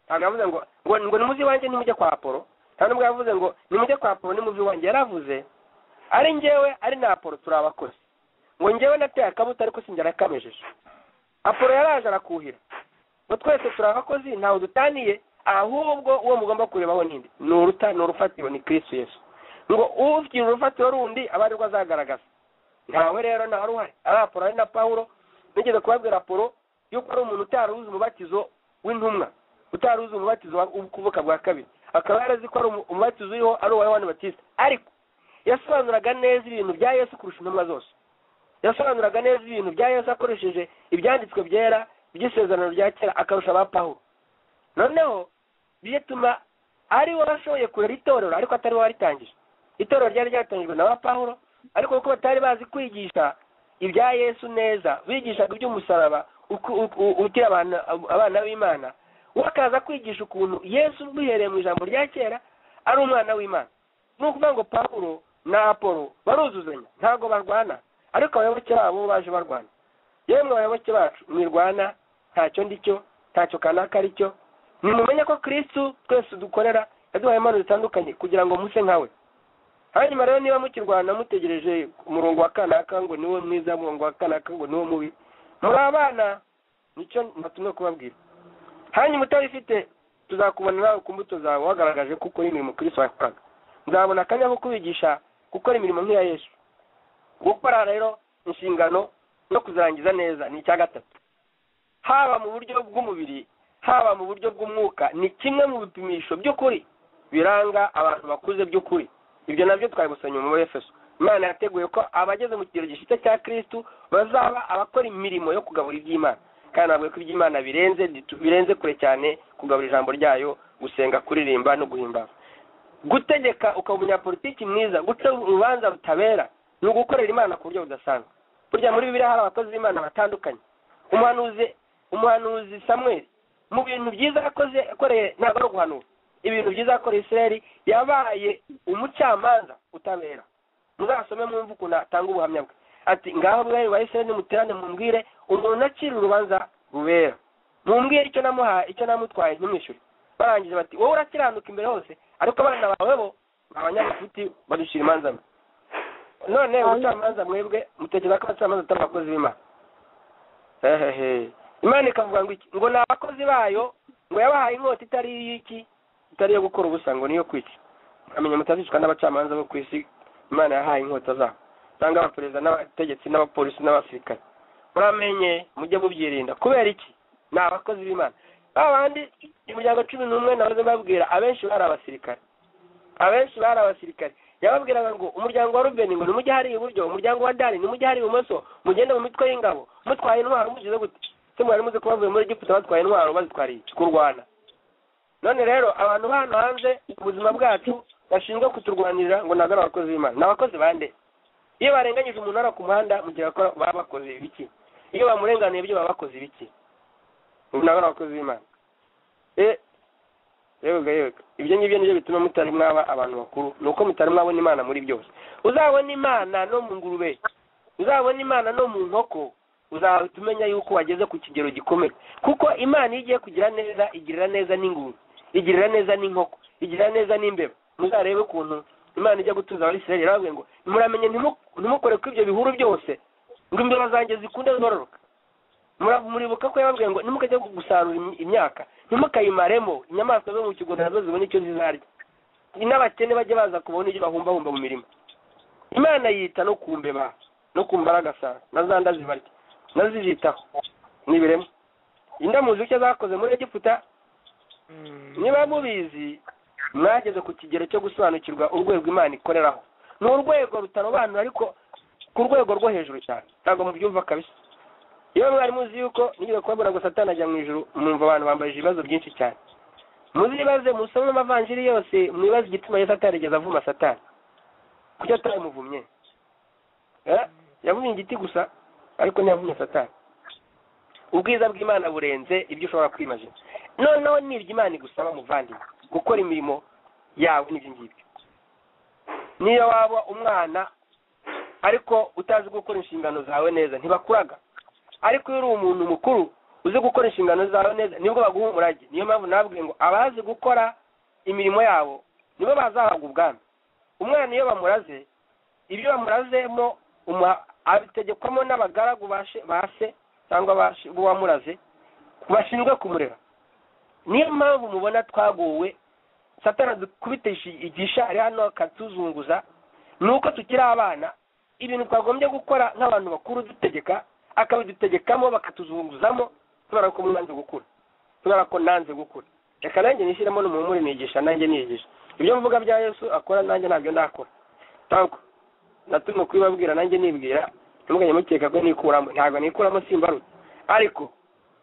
A: ntabwo yavuze ngo ngo ngo nimuze iwanjye nimujye kwa polo nta nubwo yavuze ngo nimujye kwa polo nimuze iwanjye yaravuze ari njyewe ari na apolo turi abakozi ngo njyewe nateye akabuto ariko sinjye nakamejeje apolo yaraje arakuhira ngo twese turi abakozi ntawe dutaniye ahubwo uwo mugomba kurebaho ninde ni uruta ni urufatiro ni kirisitu yesu ngo ugira urufatiro rundi aba ari rwo azagaragaza ntawe rero ntawe uruhare ari apolo ari na pawulo nigeze kubabwira apolo yuko ari umuntu utari uzi umubatizo w'intumwa utari uzi umubatizo wa- w'ukuvuka bwa kabiri akaba yarazi ko ari umu- umubatizo uriho ari uwa yohani batista ariko yasobanuraga neza ibintu bya yesu kurusha intumwa zose yasobanuraga neza ibintu bya yesu akoresheje ibyanditswe byera by'isezerano rya kera akarusha aba pawulo noneho bituma ari we washoboye kurera itorero ariko atari we waritangije itorero ryari ryatangijwe na ba pawulo ariko kuko batari bazi kwigisha ibya yesu neza bigishaga iby'umusaraba uku- uku- utira abana abana b'imana we akaza kwigisha ukuntu yesu bihereye mu ijambo rya kera ari umwana w'imana ni ukuvuga ngo pawulo na apolo baruzuzanya ntabwo barwana ariko abayoboke babo bo baje barwana yemwe abayoboke bacu mwirwana ntacyo ndi cyo ntacyo kanaka ari cyo nimumenye ko kristu twese dukorera yaduhaye impano zitandukanye kugira ngo muse nkawe hanyuma rero niba mukirwana mutegereje umurongo wa kanaka ngo niwo mwiza umurongo wa kanaka ngo niwo mubi muri abana nicyo natumwe kubabwira hanyuma utabifite tuzakubona nawe ku mbuto zawe wagaragaje ko ukora imirimo kristu wakoraga nzabona akanya ko kubigisha gukora imirimo nk'iya yesu gukora rero inshingano no kuzarangiza neza ni icya gatatu haba mu buryo bw'umubiri haba mu buryo bw'umwuka ni kimwe mu bipimisho by'ukuri biranga abantu bakuze by'ukuri ibyo nabyo twabisomye mu efeso imana yateguye ko abageze mu kigero gishitse cya kristu bazaba abakora imirimo yo kugabura iby'imana kandi navuga ko iby'imana birenze birenze kure cyane kugabura ijambo ryayo gusenga kuririmba no guhimbaza gutegeka ukaba umunyapolitiki mwiza guca urubanza rutabera ni ugukorera imana ku buryo budasanzwe burya muri bibiliya hari abakozi b'imana batandukanye umuhanuzi umuhanuzi samweli mu bintu byiza yakoze yakoreye ntabwo ari uguhanura ibintu byiza yakoreye isirayeli yabaye umucamanza utabera muzasome mwumve ukuntu atanga ubuhamya bwe ati ngaho mwari wa isirayeli nimuterane mumbwire umuntu acira urubanza rubera mumbwire icyo namuhaye icyo namutwaye ntimwishyure barangije bati wowe urakiranuka imbere hose ariko abana bawe bo ni abanyagifuti badushira imanza mwe none ubucamanza mwebwe mutekereza ko abacamanza atari abakozi b'imana hehehe imana ikavuga ngo iki ngo ni abakozi bayo ngo yabahaye inkota itari iy'iki itari iyo gukora ubusa ngo niyo kwica amenya mutazicwa n'abacamanza bo ku isi imana yahaye inkota zabo cyangwa abaperezida n'abategetsi n'abapolisi n'abasirikare muramenye mujye mubyirinda kubera iki ni abakozi b'imana ba bandi imiryango cumi n'umwe nabaze babwira abenshi bari abasirikare abenshi bari abasirikare yababwiraga ngo umuryango wa rubeni ngo nimujye hariya iburyo umuryango wa dani nimujye hariya ibumoso mugende mu mitwe y'ingabo mutwaye intwaro mugize gute se mwari muzi ko bavuye muri egiputa batwaye intwaro bazitwariye kurwana none rero abantu bano hanze ubuzima bwacu bashinzwe kuturwanirira ngo ntabwo ari abakozi b'imana ni abakozi bande iyo barenganyije umuntu ari ku muhanda mu gihe bakora baba bakoze ibiki iyo bamurenganuye ibyo baba bakoze ibiki ubu ntabwo ari abakozi b'imana Eh, yego yego ibyo ngibyo nibyo bituma mutari mwaba abantu bakuru ni uko mutari mwabona imana muri byose uzabona imana no mu ngurube uzabona imana no mu nkoko uzahita umenya yuko wageze ku kigero gikomeye kuko imana iyo igiye kugira neza igirira neza n'ingurube igirira neza n'inkoko igirira neza n'imbeba muzarebe ukuntu imana ijya gutuza abisirayeli yarababwiye ngo muramenye ntimu- ntimukore ko ibyo bihuru byose ngo imbeba zanjye zikunde zororoka Mura- muribuka ko yababwiye ngo nimukajya gusarura im- imyaka ntimukayimaremo inyamaswa zo mu kigunda nazo zibone icyo zizarya n'abakene bajye baza kubona ibyo bahumbahumba mu mirima imana yita no ku mbeba no ku mbaragasara na za nda zibarya nazo izitaho n'ibiremwa indamuzi icyo zakoze muri egiputa niba mubizi mwageze ku kigero cyo gusobanukirwa urwego imana ikoreraho ni urwego rutarobanura ariko ku rwego rwo hejuru cyane ntabwo mubyumva kabisa iyo mwari muzi yuko nigeze kubabona ngo satani ajya mu ijuru mwumva abantu bambajije ibibazo byinshi cyane muzibaze musome amavanjiri yose mwibaze igituma yesu atarigeze avuma satani kuki atamuvumye Eh, yavumye igiti gusa ariko ntiyavumye satani ubwiza bw'imana burenze ibyo ushobora kwimajina noneho ni iby'imana igusaba muvandimwe gukora imirimo yawe n'ibyo ngibyo niyo waba umwana ariko utazi gukora inshingano zawe neza ntibakuraga ariko iyo uri umuntu mukuru uzi gukora inshingano zawe neza nibwo baguha umurage niyo mpamvu nabwiye ngo abazi gukora imirimo yabo nibo bazahabwa ubwami umwana iyo bamuraze ibyo bamurazemo umuha- abitegekwamo n'abagaragu ba she- ba se cyangwa ba she- b'uwamuraze bashinzwe kumurera niyo mpamvu mubona twaguwe satana adukubita ishi- igishari hano akatuzunguza ni uko tukiri abana ibintu twagombye gukora nk'abantu bakuru dutegeka akabidutegekamo bakatuzunguzamo tubara ko mwanze gukura tubara ko nanze gukura reka nanjye nishyiremo n'umuhumure nigisha nanjye nigisha ibyo mvuga bya yesu akora nanjye ntabyo ndakora ntabwo natuma kubibabwira nanjye nibwira ntimuganye mukeka ko nikuramo ntabwo nikuramo simbarutse ariko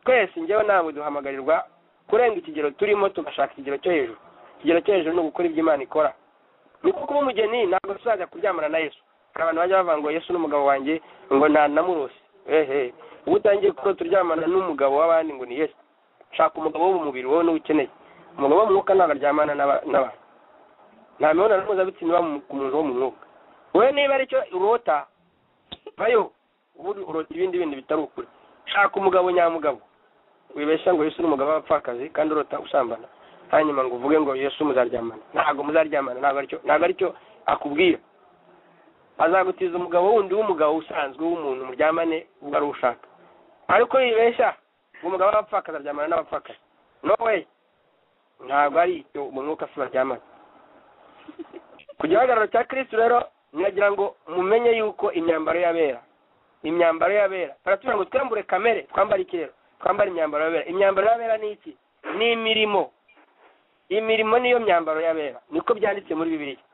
A: twese njyewe nawe duhamagarirwa kurenga ikigero turimo tugashaka ikigero cyo hejuru ikigero cyo hejuru ni ugukora ibyo imana ikora ni uko kuba umugeni ntabwo tuzajya kuryamana na yesu hari abantu bajya bavuga ngo yesu n'umugabo wanjye ngo nta namurose ehe ubu utangiye kuko turyamana n'umugabo w'abandi ngo ni yesu shaka umugabo wo mu mubiri wowe niwe ukeneye umugabo wo mu mwuka ntabwo aryamana n'aba- n'abantu nta mibonano mpuzabitsina iba mu- ku muntu wo mu mwuka wowe niba aricyo urota vayo ubundi urota ibindi bindi bitari ukuri shaka umugabo nyamugabo wibeshya ngo yesu n'umugabo w'abapfakazi kandi urota usambana hanyuma ngo uvuge ngo yesu muzaryamana ntabwo muzaryamana ntabwo aricyo ntabwo aricyo akubwira azagutiza umugabo wundi w'umugabo usanzwe w'umuntu muryamane ubwo ari ushaka ariko yibeshya ngo umugabo w'abapfakazi aryamana n'abapfakazi no way ntabwo ari icyo mu mwuka se baryamana ku gihagararo cya kristo rero niragira ngo mumenye yuko imyambaro y'abera imyambaro y'abera baratubwira ngo twambure kamere twambare iki rero twambare imyambaro y'abera imyambaro y'abera ni iki ni imirimo imirimo niyo myambaro y'abera niko byanditse muri bibiliya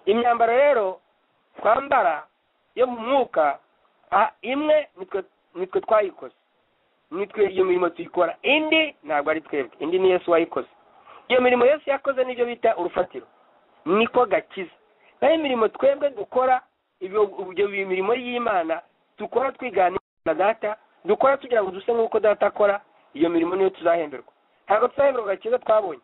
A: imyambaro rero twambara yo mu mwuka ah, imwe nitwe nitwe twayikoze nitwe iyo mirimo tuyikora indi ntabwo ari twebwe indi ni yesu wayikoze iyo mirimo yesu yakoze nibyo bita urufatiro niko gakiza naho imirimo twebwe dukora ibyo ibyo mirimo y'imana dukora twigana na data dukora tugira ngo duse nk'uko data akora iyo mirimo niyo tuzahemberwa ntabwo tuzahemberwa agakiza twabonye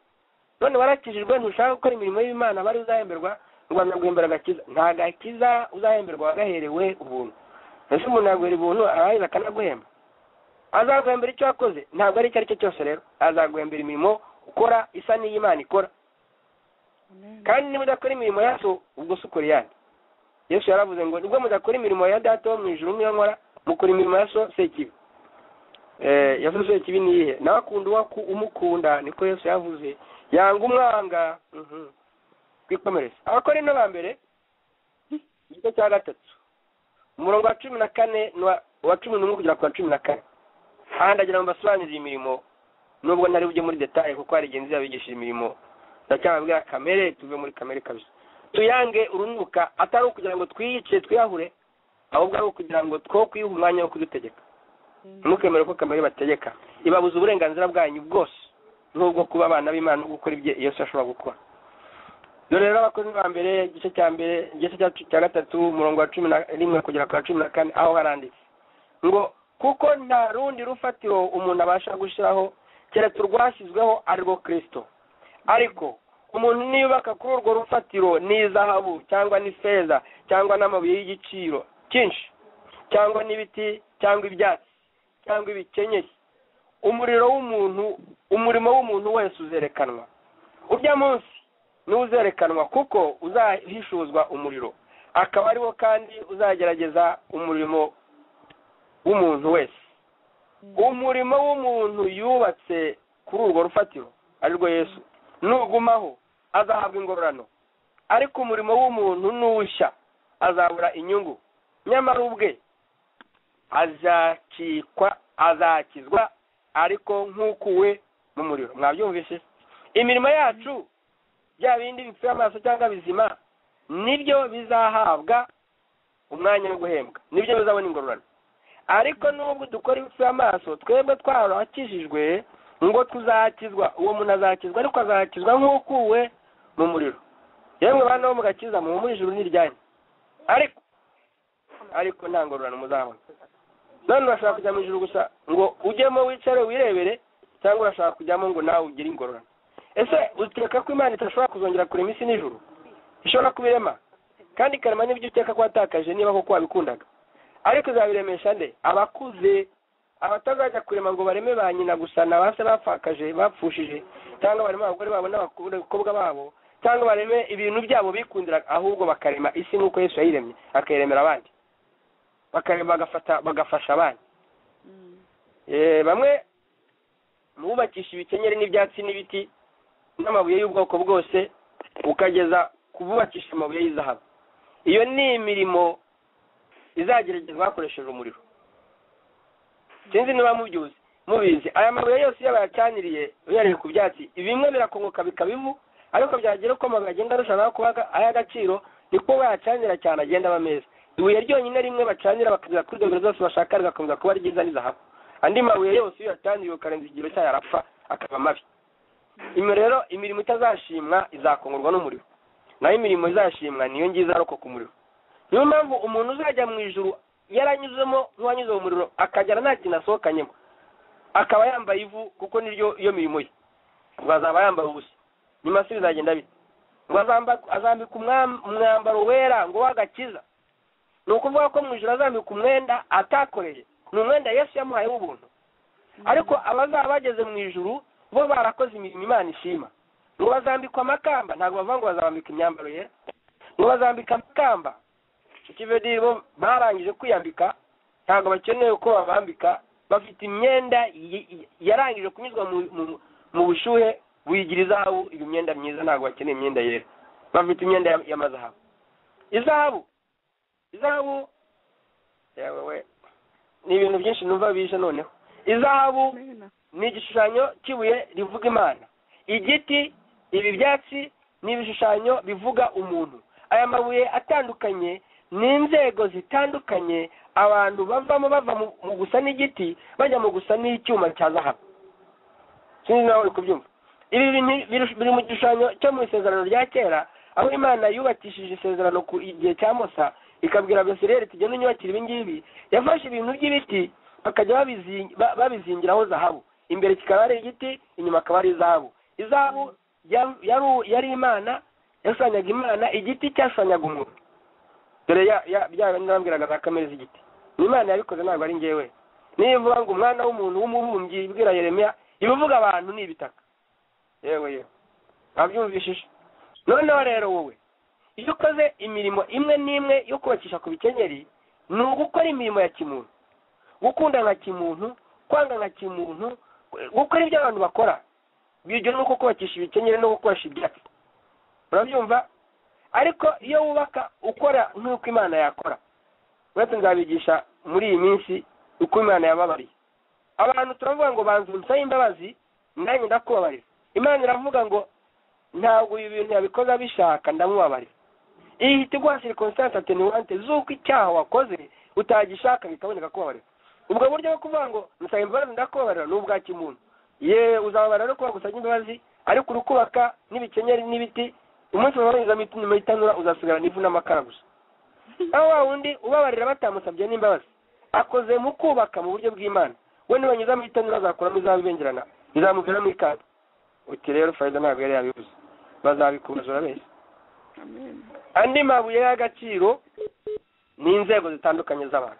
A: none warakijijwe ntushaka gukora imirimo y'imana bari uzahemberwa u rwanda rwihembera agakiza nta gakiza uzahemberwa wagaherewe ubuntu ese umuntu yaguhera ubuntu araheza akanaguhemba azaguhembera icyo wakoze ntabwo ari icyo ari cyo cyose rero azaguhembera imirimo ukora isa n'iy'imana ikora kandi niba udakora imirimo yacu ubwo se ukora iyandi yesu yaravuze ngo nibwo mudakora imirimo ya data wo mu ijuru niyo nkora mukora imirimo ya so sekibi Eh, ya so sekibi ni iyihe nawe akunda uwo aku- umukunda niko yesu yavuze yanga umwanga Mhm. twikomereze abakora ino ba mbere igice cya gatatu umurongo wa cumi na kane n'uwa- uwa cumi n'umwe kugera ku wa cumi na kane ahandi agira ngo mbasobanurire imirimo nubwo ntari bujye muri detaye kuko hari igihe nzabigishije imirimo ndacyababwira kamere tuve muri kamere kabisa tuyange urunuka atari ukugira ngo twiyice twiyahure ahubwo ari ukugira ngo two kwiha umwanya wo kudutegeka ntimukemere ko kamere bategeka ibabuza uburenganzira bwanyu bwose n'ubwo kuba abana b'imana no gukora ibyo iyo se ashobora gukora dore rero abakozi ba mbere igice cya mbere igice cya cya gatatu umurongo wa cumi na rimwe kugera ku wa cumi na kane aho haranditse ngo kuko nta rundi rufatiro umuntu abasha gushyiraho keretse urwashyizweho ari rwo kirisito ariko umuntu niyubaka kuri urwo rufatiro n'izahabu cyangwa n'ifeza cyangwa n'amabuye y'igiciro cyinshi cyangwa n'ibiti cyangwa ibyatsi cyangwa ibikenyeri umuriro w'umuntu umurimo w'umuntu wese uzerekanwa urya munsi niwo uzerekanwa kuko uzahishuzwa umuriro akaba ariwo kandi uzagerageza umurimo w'umuntu wese umurimo w'umuntu yubatse kuri urwo rufatiro arirwo yesu nugumaho azahabwa ingororano ariko umurimo w'umuntu nuwushya azabura inyungu nyamara ubwe azakikwa azakizwa ariko nk'ukuwe mu muriro mwabyumvise imirimo yacu bya bindi bipfuye amaso cyangwa bizima nibyo bizahabwa umwanya wo guhembwa nibyo bizabona ingororano ariko nubwo dukora ibipfuye amaso twebwe twarakijijwe ngo tuzakizwa uwo muntu azakizwa ariko azakizwa nk'ukuwe mu muriro yemwe bana bo mugakiza muhumurije ijuru n'iryanyu ariko ariko nta ngororano muzabona none urashaka kujya mu ijuru gusa ngo ujyemo wicare wirebere cyangwa urashaka kujyamo ngo nawe ugire ingororano ese utekeka ko imana idashobora kuzongera kurema isi n'ijuru ishobora kubirema kandi ikarema n'ibyo ukeka ko watakaje niba koko wabikundaga ariko izabiremesha nde abakuze abatazajya kurema ngo bareme ba nyina gusa ni abase bapfakaje bapfushije cyangwa bareme abagore babo n'abakobwa babo cyangwa bareme ibintu byabo bikundira ahubwo bakarema isi nk'uko yesu yayiremye akayiremera abandi bakarema bagafata bagafasha abandi Eh, bamwe mubakisha ibikenyeri n'ibyatsi n'ibiti n'amabuye y'ubwoko bwose ukageza ku bubakisha amabuye y'izahabu iyo ni imirimo izageragezwa hakoresheje umuriro sinzi niba mubyuzi mubizi aya mabuye yose iyo bayacaniriye uyareye ku byatsi bimwe birakongoka bikaba ivu ariko byagera uko amabuye agenda arushanwaho kuba ay'agaciro niko bayacanira cyane agenda aba meza ibuye ryonyine rimwe bacanira bakagera kuri dogere zose bashaka rigakomeza kuba ryiza rizahabu andi mabuye yose iyo yacaniriye ukarenza ikigero cyayo arapfa akaba mabi imirimo rero imirimo itazashimwa izakongorwa n'umuriro naho imirimo izashimwa niyo ngiza arokoka umuriro niyo mpamvu umuntu uzajya mu ijuru yaranyuzemo n'uwanyuze mu muriro akagera nta kintu asohokanyemo akaba yambaye ivu kuko niryo iyo mirimo ye ngo azaba yambaye ubusa nyuma se bizagenda bite ngo azamba- azambika umwam- umwambaro wera ngo w'agakiza ni ukuvuga ko mu ijoro azambika umwenda atakoreye ni umwenda yesu yamuhaye w'ubuntu ariko abazaba bageze mu ijuru bo barakoze imirimo imana ishima ngo bazambikwa amakamba ntabwo bavuga ngo bazambika imyambaro yera ngo bazambika amakamba ikivediri bo barangije kwiyambika ntabwo bakeneye uko babambika bafite imyenda y- y- yarangije kunyuzwa mu- mu- mu bushuhe buyigira izahabu iyo myenda myiza ntabwo bakeneye imyenda yera bafite imyenda ya- y'amazahabu izahabu izahabu yewe we ni ibintu byinshi numva bije noneho izahabu ni igishushanyo cy'ibuye rivuga imana igiti ibi byatsi ni ibishushanyo bivuga umuntu aya mabuye atandukanye ni inzego zitandukanye abantu bavamo bava mu- mu gusa n'igiti bajya mu gusa n'icyuma cya zahabu sinzi nawe uri kubyumva ibi bintu biri- biri mu gishushanyo cyo mu isezerano rya kera aho imana yubakishije isezerano ku igihe cya musa ikabwira besireri iti genda unyubakire ibi ngibi yafashe ibintu by'ibiti bakajya babizi- ba- babizingiraho zahabu imbere kikaba ari igiti inyuma akaba ari izahabu izahabu ya- yaru- yari imana yasanyaga imana igiti cyasanyaga umuntu dore ya- ya- bya bindi bambwiraga za kamere z'igiti ni imana yabikoze ntabwo ari njyewe niyo ivuga ngo umwana w'umuntu w'umubumbyi ibwira yeremiya ibivuga abantu ni ibitaka yewe yewe wabyumvishije noneho rero wowe iyo ukoze imirimo imwe n'imwe yo kubakisha ku bikenyeri ni ugukora imirimo ya kimuntu gukunda nka kimuntu kwanga nka kimuntu gukora ibyo abantu bakora bigera nuko kubakisha ibikenyeri no gukoresha ibyatsi urabyumva ariko iyo wubaka ukora nk'uko imana yakora uretse nzabigisha muri iyi minsi uko imana yababariye abantu turavuga ngo banza unsabe imbabazi nanjye ndakubabarira imana iravuga ngo ntabwo ibi bintu yabikoze abishaka ndamubabarira iyi ihita iguha circumstance attenuante z'uko icyaha wakoze utagishaka bikaboneka kubabarira ubwo buryo bwo kuvuga ngo nsaba imbabazi ndakubabarira ni ubwa kimuntu ye uzababara no kuba gusabye imbabazi ariko uri kubaka n'ibikenyeri n'ibiti umunsi wabarizamo inyuma y'itanura uzasigarana ivu n'amakara gusa aho wa wundi ubabarira batamusabye n'imbabazi akoze mu kubaka mu buryo bw'imana we nibanyuza mu itanura azakuramo izaba ibengerana bizamuviramo ikata uti rero farida ntabwo yari yabivuze bazabikumazura bese andi mabuye y'agaciro ni inzego zitandukanye z'abantu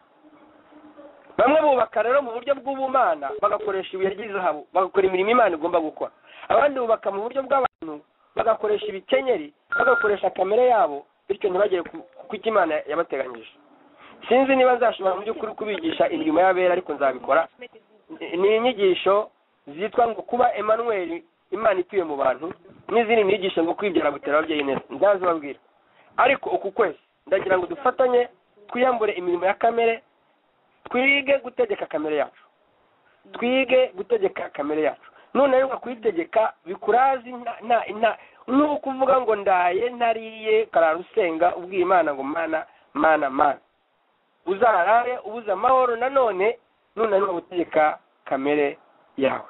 A: bamwe bubaka rero mu buryo bw'ubumana bagakoresha ibuye ry'izahabu bagakora imirimo imana igomba gukora abandi bubaka mu buryo bw'abantu bagakoresha ibikenyeri bagakoresha kamere yabo bityo ntibagere ku ku cyo imana yabateganyije sinzi niba nzashobora mu by'ukuri kubigisha imirimo y'abera ariko nzabikora Ni- ni inyigisho zitwa ngo kuba emmanuel imana ituye mu bantu n'izindi nyigisho ngo kwibyara gutera ababyeyi neza ntazibabwira ariko uku kwezi ndagira ngo dufatanye twiyambure imirimo ya kamere twige gutegeka kamere yacu twige gutegeka kamere yacu none rero kuyitegeka bikurazi nta nta nta nuko uvuga ngo ndaye ntariye karara usenga ubwiye imana ngo mana mana mana uzarare ubuze amahoro nanone nunanirwa gutegeka kamere yawe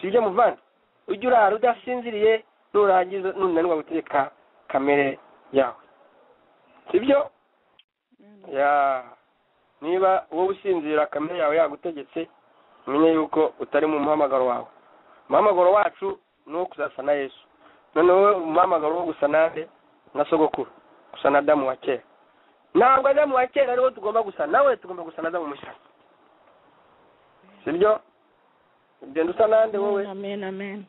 A: si ibyo muvana ujye urara udasinziriye nurangiza nunanirwa gutegeka kamere yawe sibyo ya niba wowe usinzira kamere yawe yagutegetse umenye yuko utari mu muhamagaro wawe umuhamagaro wacu ni uwo kuzasa na yesu noneho wowe umuhamagaro wo gusa nande na sogokuru gusa na damu wa kera ntabwo adamu wa kera ariwo tugomba gusa nawe tugomba gusa na damu mushya sibyo ugenda usa nande wowe
B: amen amen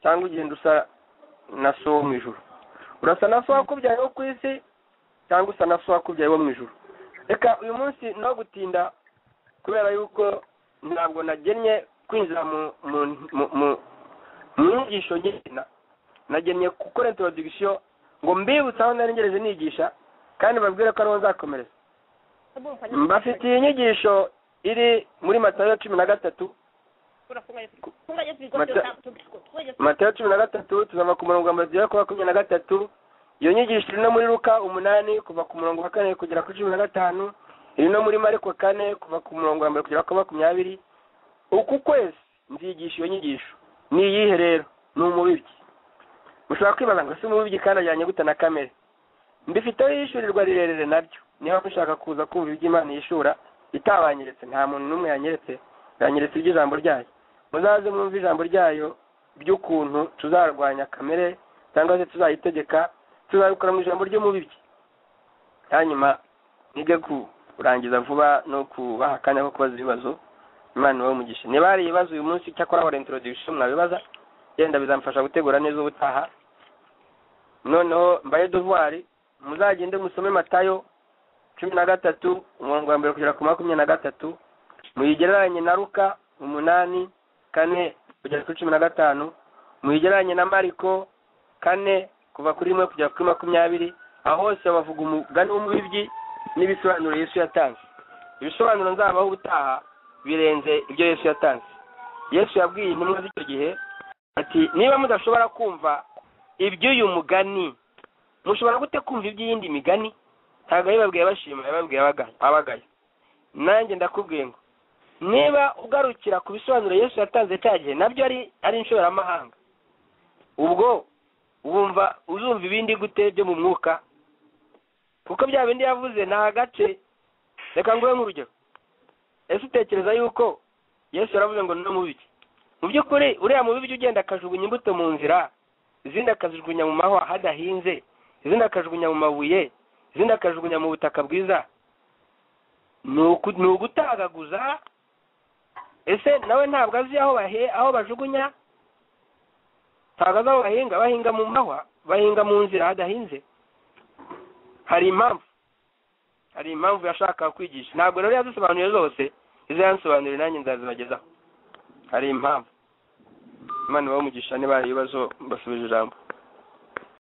A: cyangwa ugenda usa na so wo mu ijuru urasa na so wakubyaye wo ku isi cyangwa usa na so wakubyaye wo mu ijuru reka uyu munsi no gutinda kubera yuko ntabwo nagennye kwinjira mu mu mu mu- mu nyigisho nyina nagennye gukora introduction ngo mbibutse aho nari ngereje nigisha kandi mbabwire ko ariho nzakomereza mbafitiye inyigisho iri muri matayo cumi na gatatu
C: urafunga yesu funga yesu ibigo
A: Mata-
C: byose tubikora funga yesu
A: matayo cumi na gatatu tuzava ku murongo wa mbere tugera ku wa makumyabiri na gatatu iyo nyigisho iri no muri luka umunani kuva ku murongo wa kane kugera kuri cumi na gatanu iri no muri mariko kane kuva ku murongo wa mbere kugera ku wa makumyabiri uku kwezi nzigisha iyo nyigisho ni iyihe rero ni umubibyi mushobora kwibaza ngo si umubibyi kandi ajyanye gute na kamere mbifiteho yishyurirwa rirerire naryo niba mushaka kuza kumva ibyo imana yishura itabanyeretse nta muntu n'umwe yanyeretse yanyeretse iby'ijambo ryayo muzaze mwumve ijambo ryayo by'ukuntu tuzarwanya kamere cyangwa se tuzayitegeka tuzabikora mu ijambo ry'umubibyi hanyuma mwige kurangiza vuba no kubaha akanya ko kubaza ibibazo imana ibahe umugisha niba hari ibibazo uyu munsi cyakora hora introduction mwabibaza yenda bizamfasha gutegura neza ubutaha noneho mbaye devoir muzagende musome matayo cumi na gatatu umurongo wa mbere kugera ku makumyabiri na gatatu muyigereranye na ruka umunani kane kugera kuri cumi na gatanu muyigereranye na mariko kane kuva kuri rimwe kugera kuri makumyabiri aho hose bavuga umugani w'umubibyi n'ibisobanuro yesu yatanze ibisobanuro nzabaho ubutaha birenze ibyo yesu yatanze yesu yabwiye intumwa z'icyo gihe ati niba mudashobora kumva iby'uyu mugani mushobora gute kumva iby'iyindi migani ntabwo yabibabwiye bashima yababwiye abaga- abagayo nanjye ndakubwiye ngo niba ugarukira ku bisobanuro yesu yatanze cya gihe nabyo ari ari inshoberamahanga ubwo wumva uzumva ibindi gute byo mu mwuka kuko bya bindi yavuze ni agace reka nguhe nk'urugero ese utekereza yuko yesu yaravuze ngo no mubiki mu by'ukuri uriya mubibyi ugenda akajugunya imbuto mu nzira izindi akazijugunya mu mahwa hadahinze izindi akajugunya mu mabuye izindi akajugunya mu butaka bwiza ni uku- ni ugutagaguza ese nawe ntabwo azi aho bahe aho bajugunya ntabwo azi aho bahinga bahinga mu mahwa bahinga mu nzira hadahinze hari impamvu hari impamvu yashakaga kwigisha ntabwo rero yazisobanuye zose izo yansobanuriye nanjye nzazibagezaho hari impamvu imana ibahe umugisha niba hari ibibazo mbasubije ijambo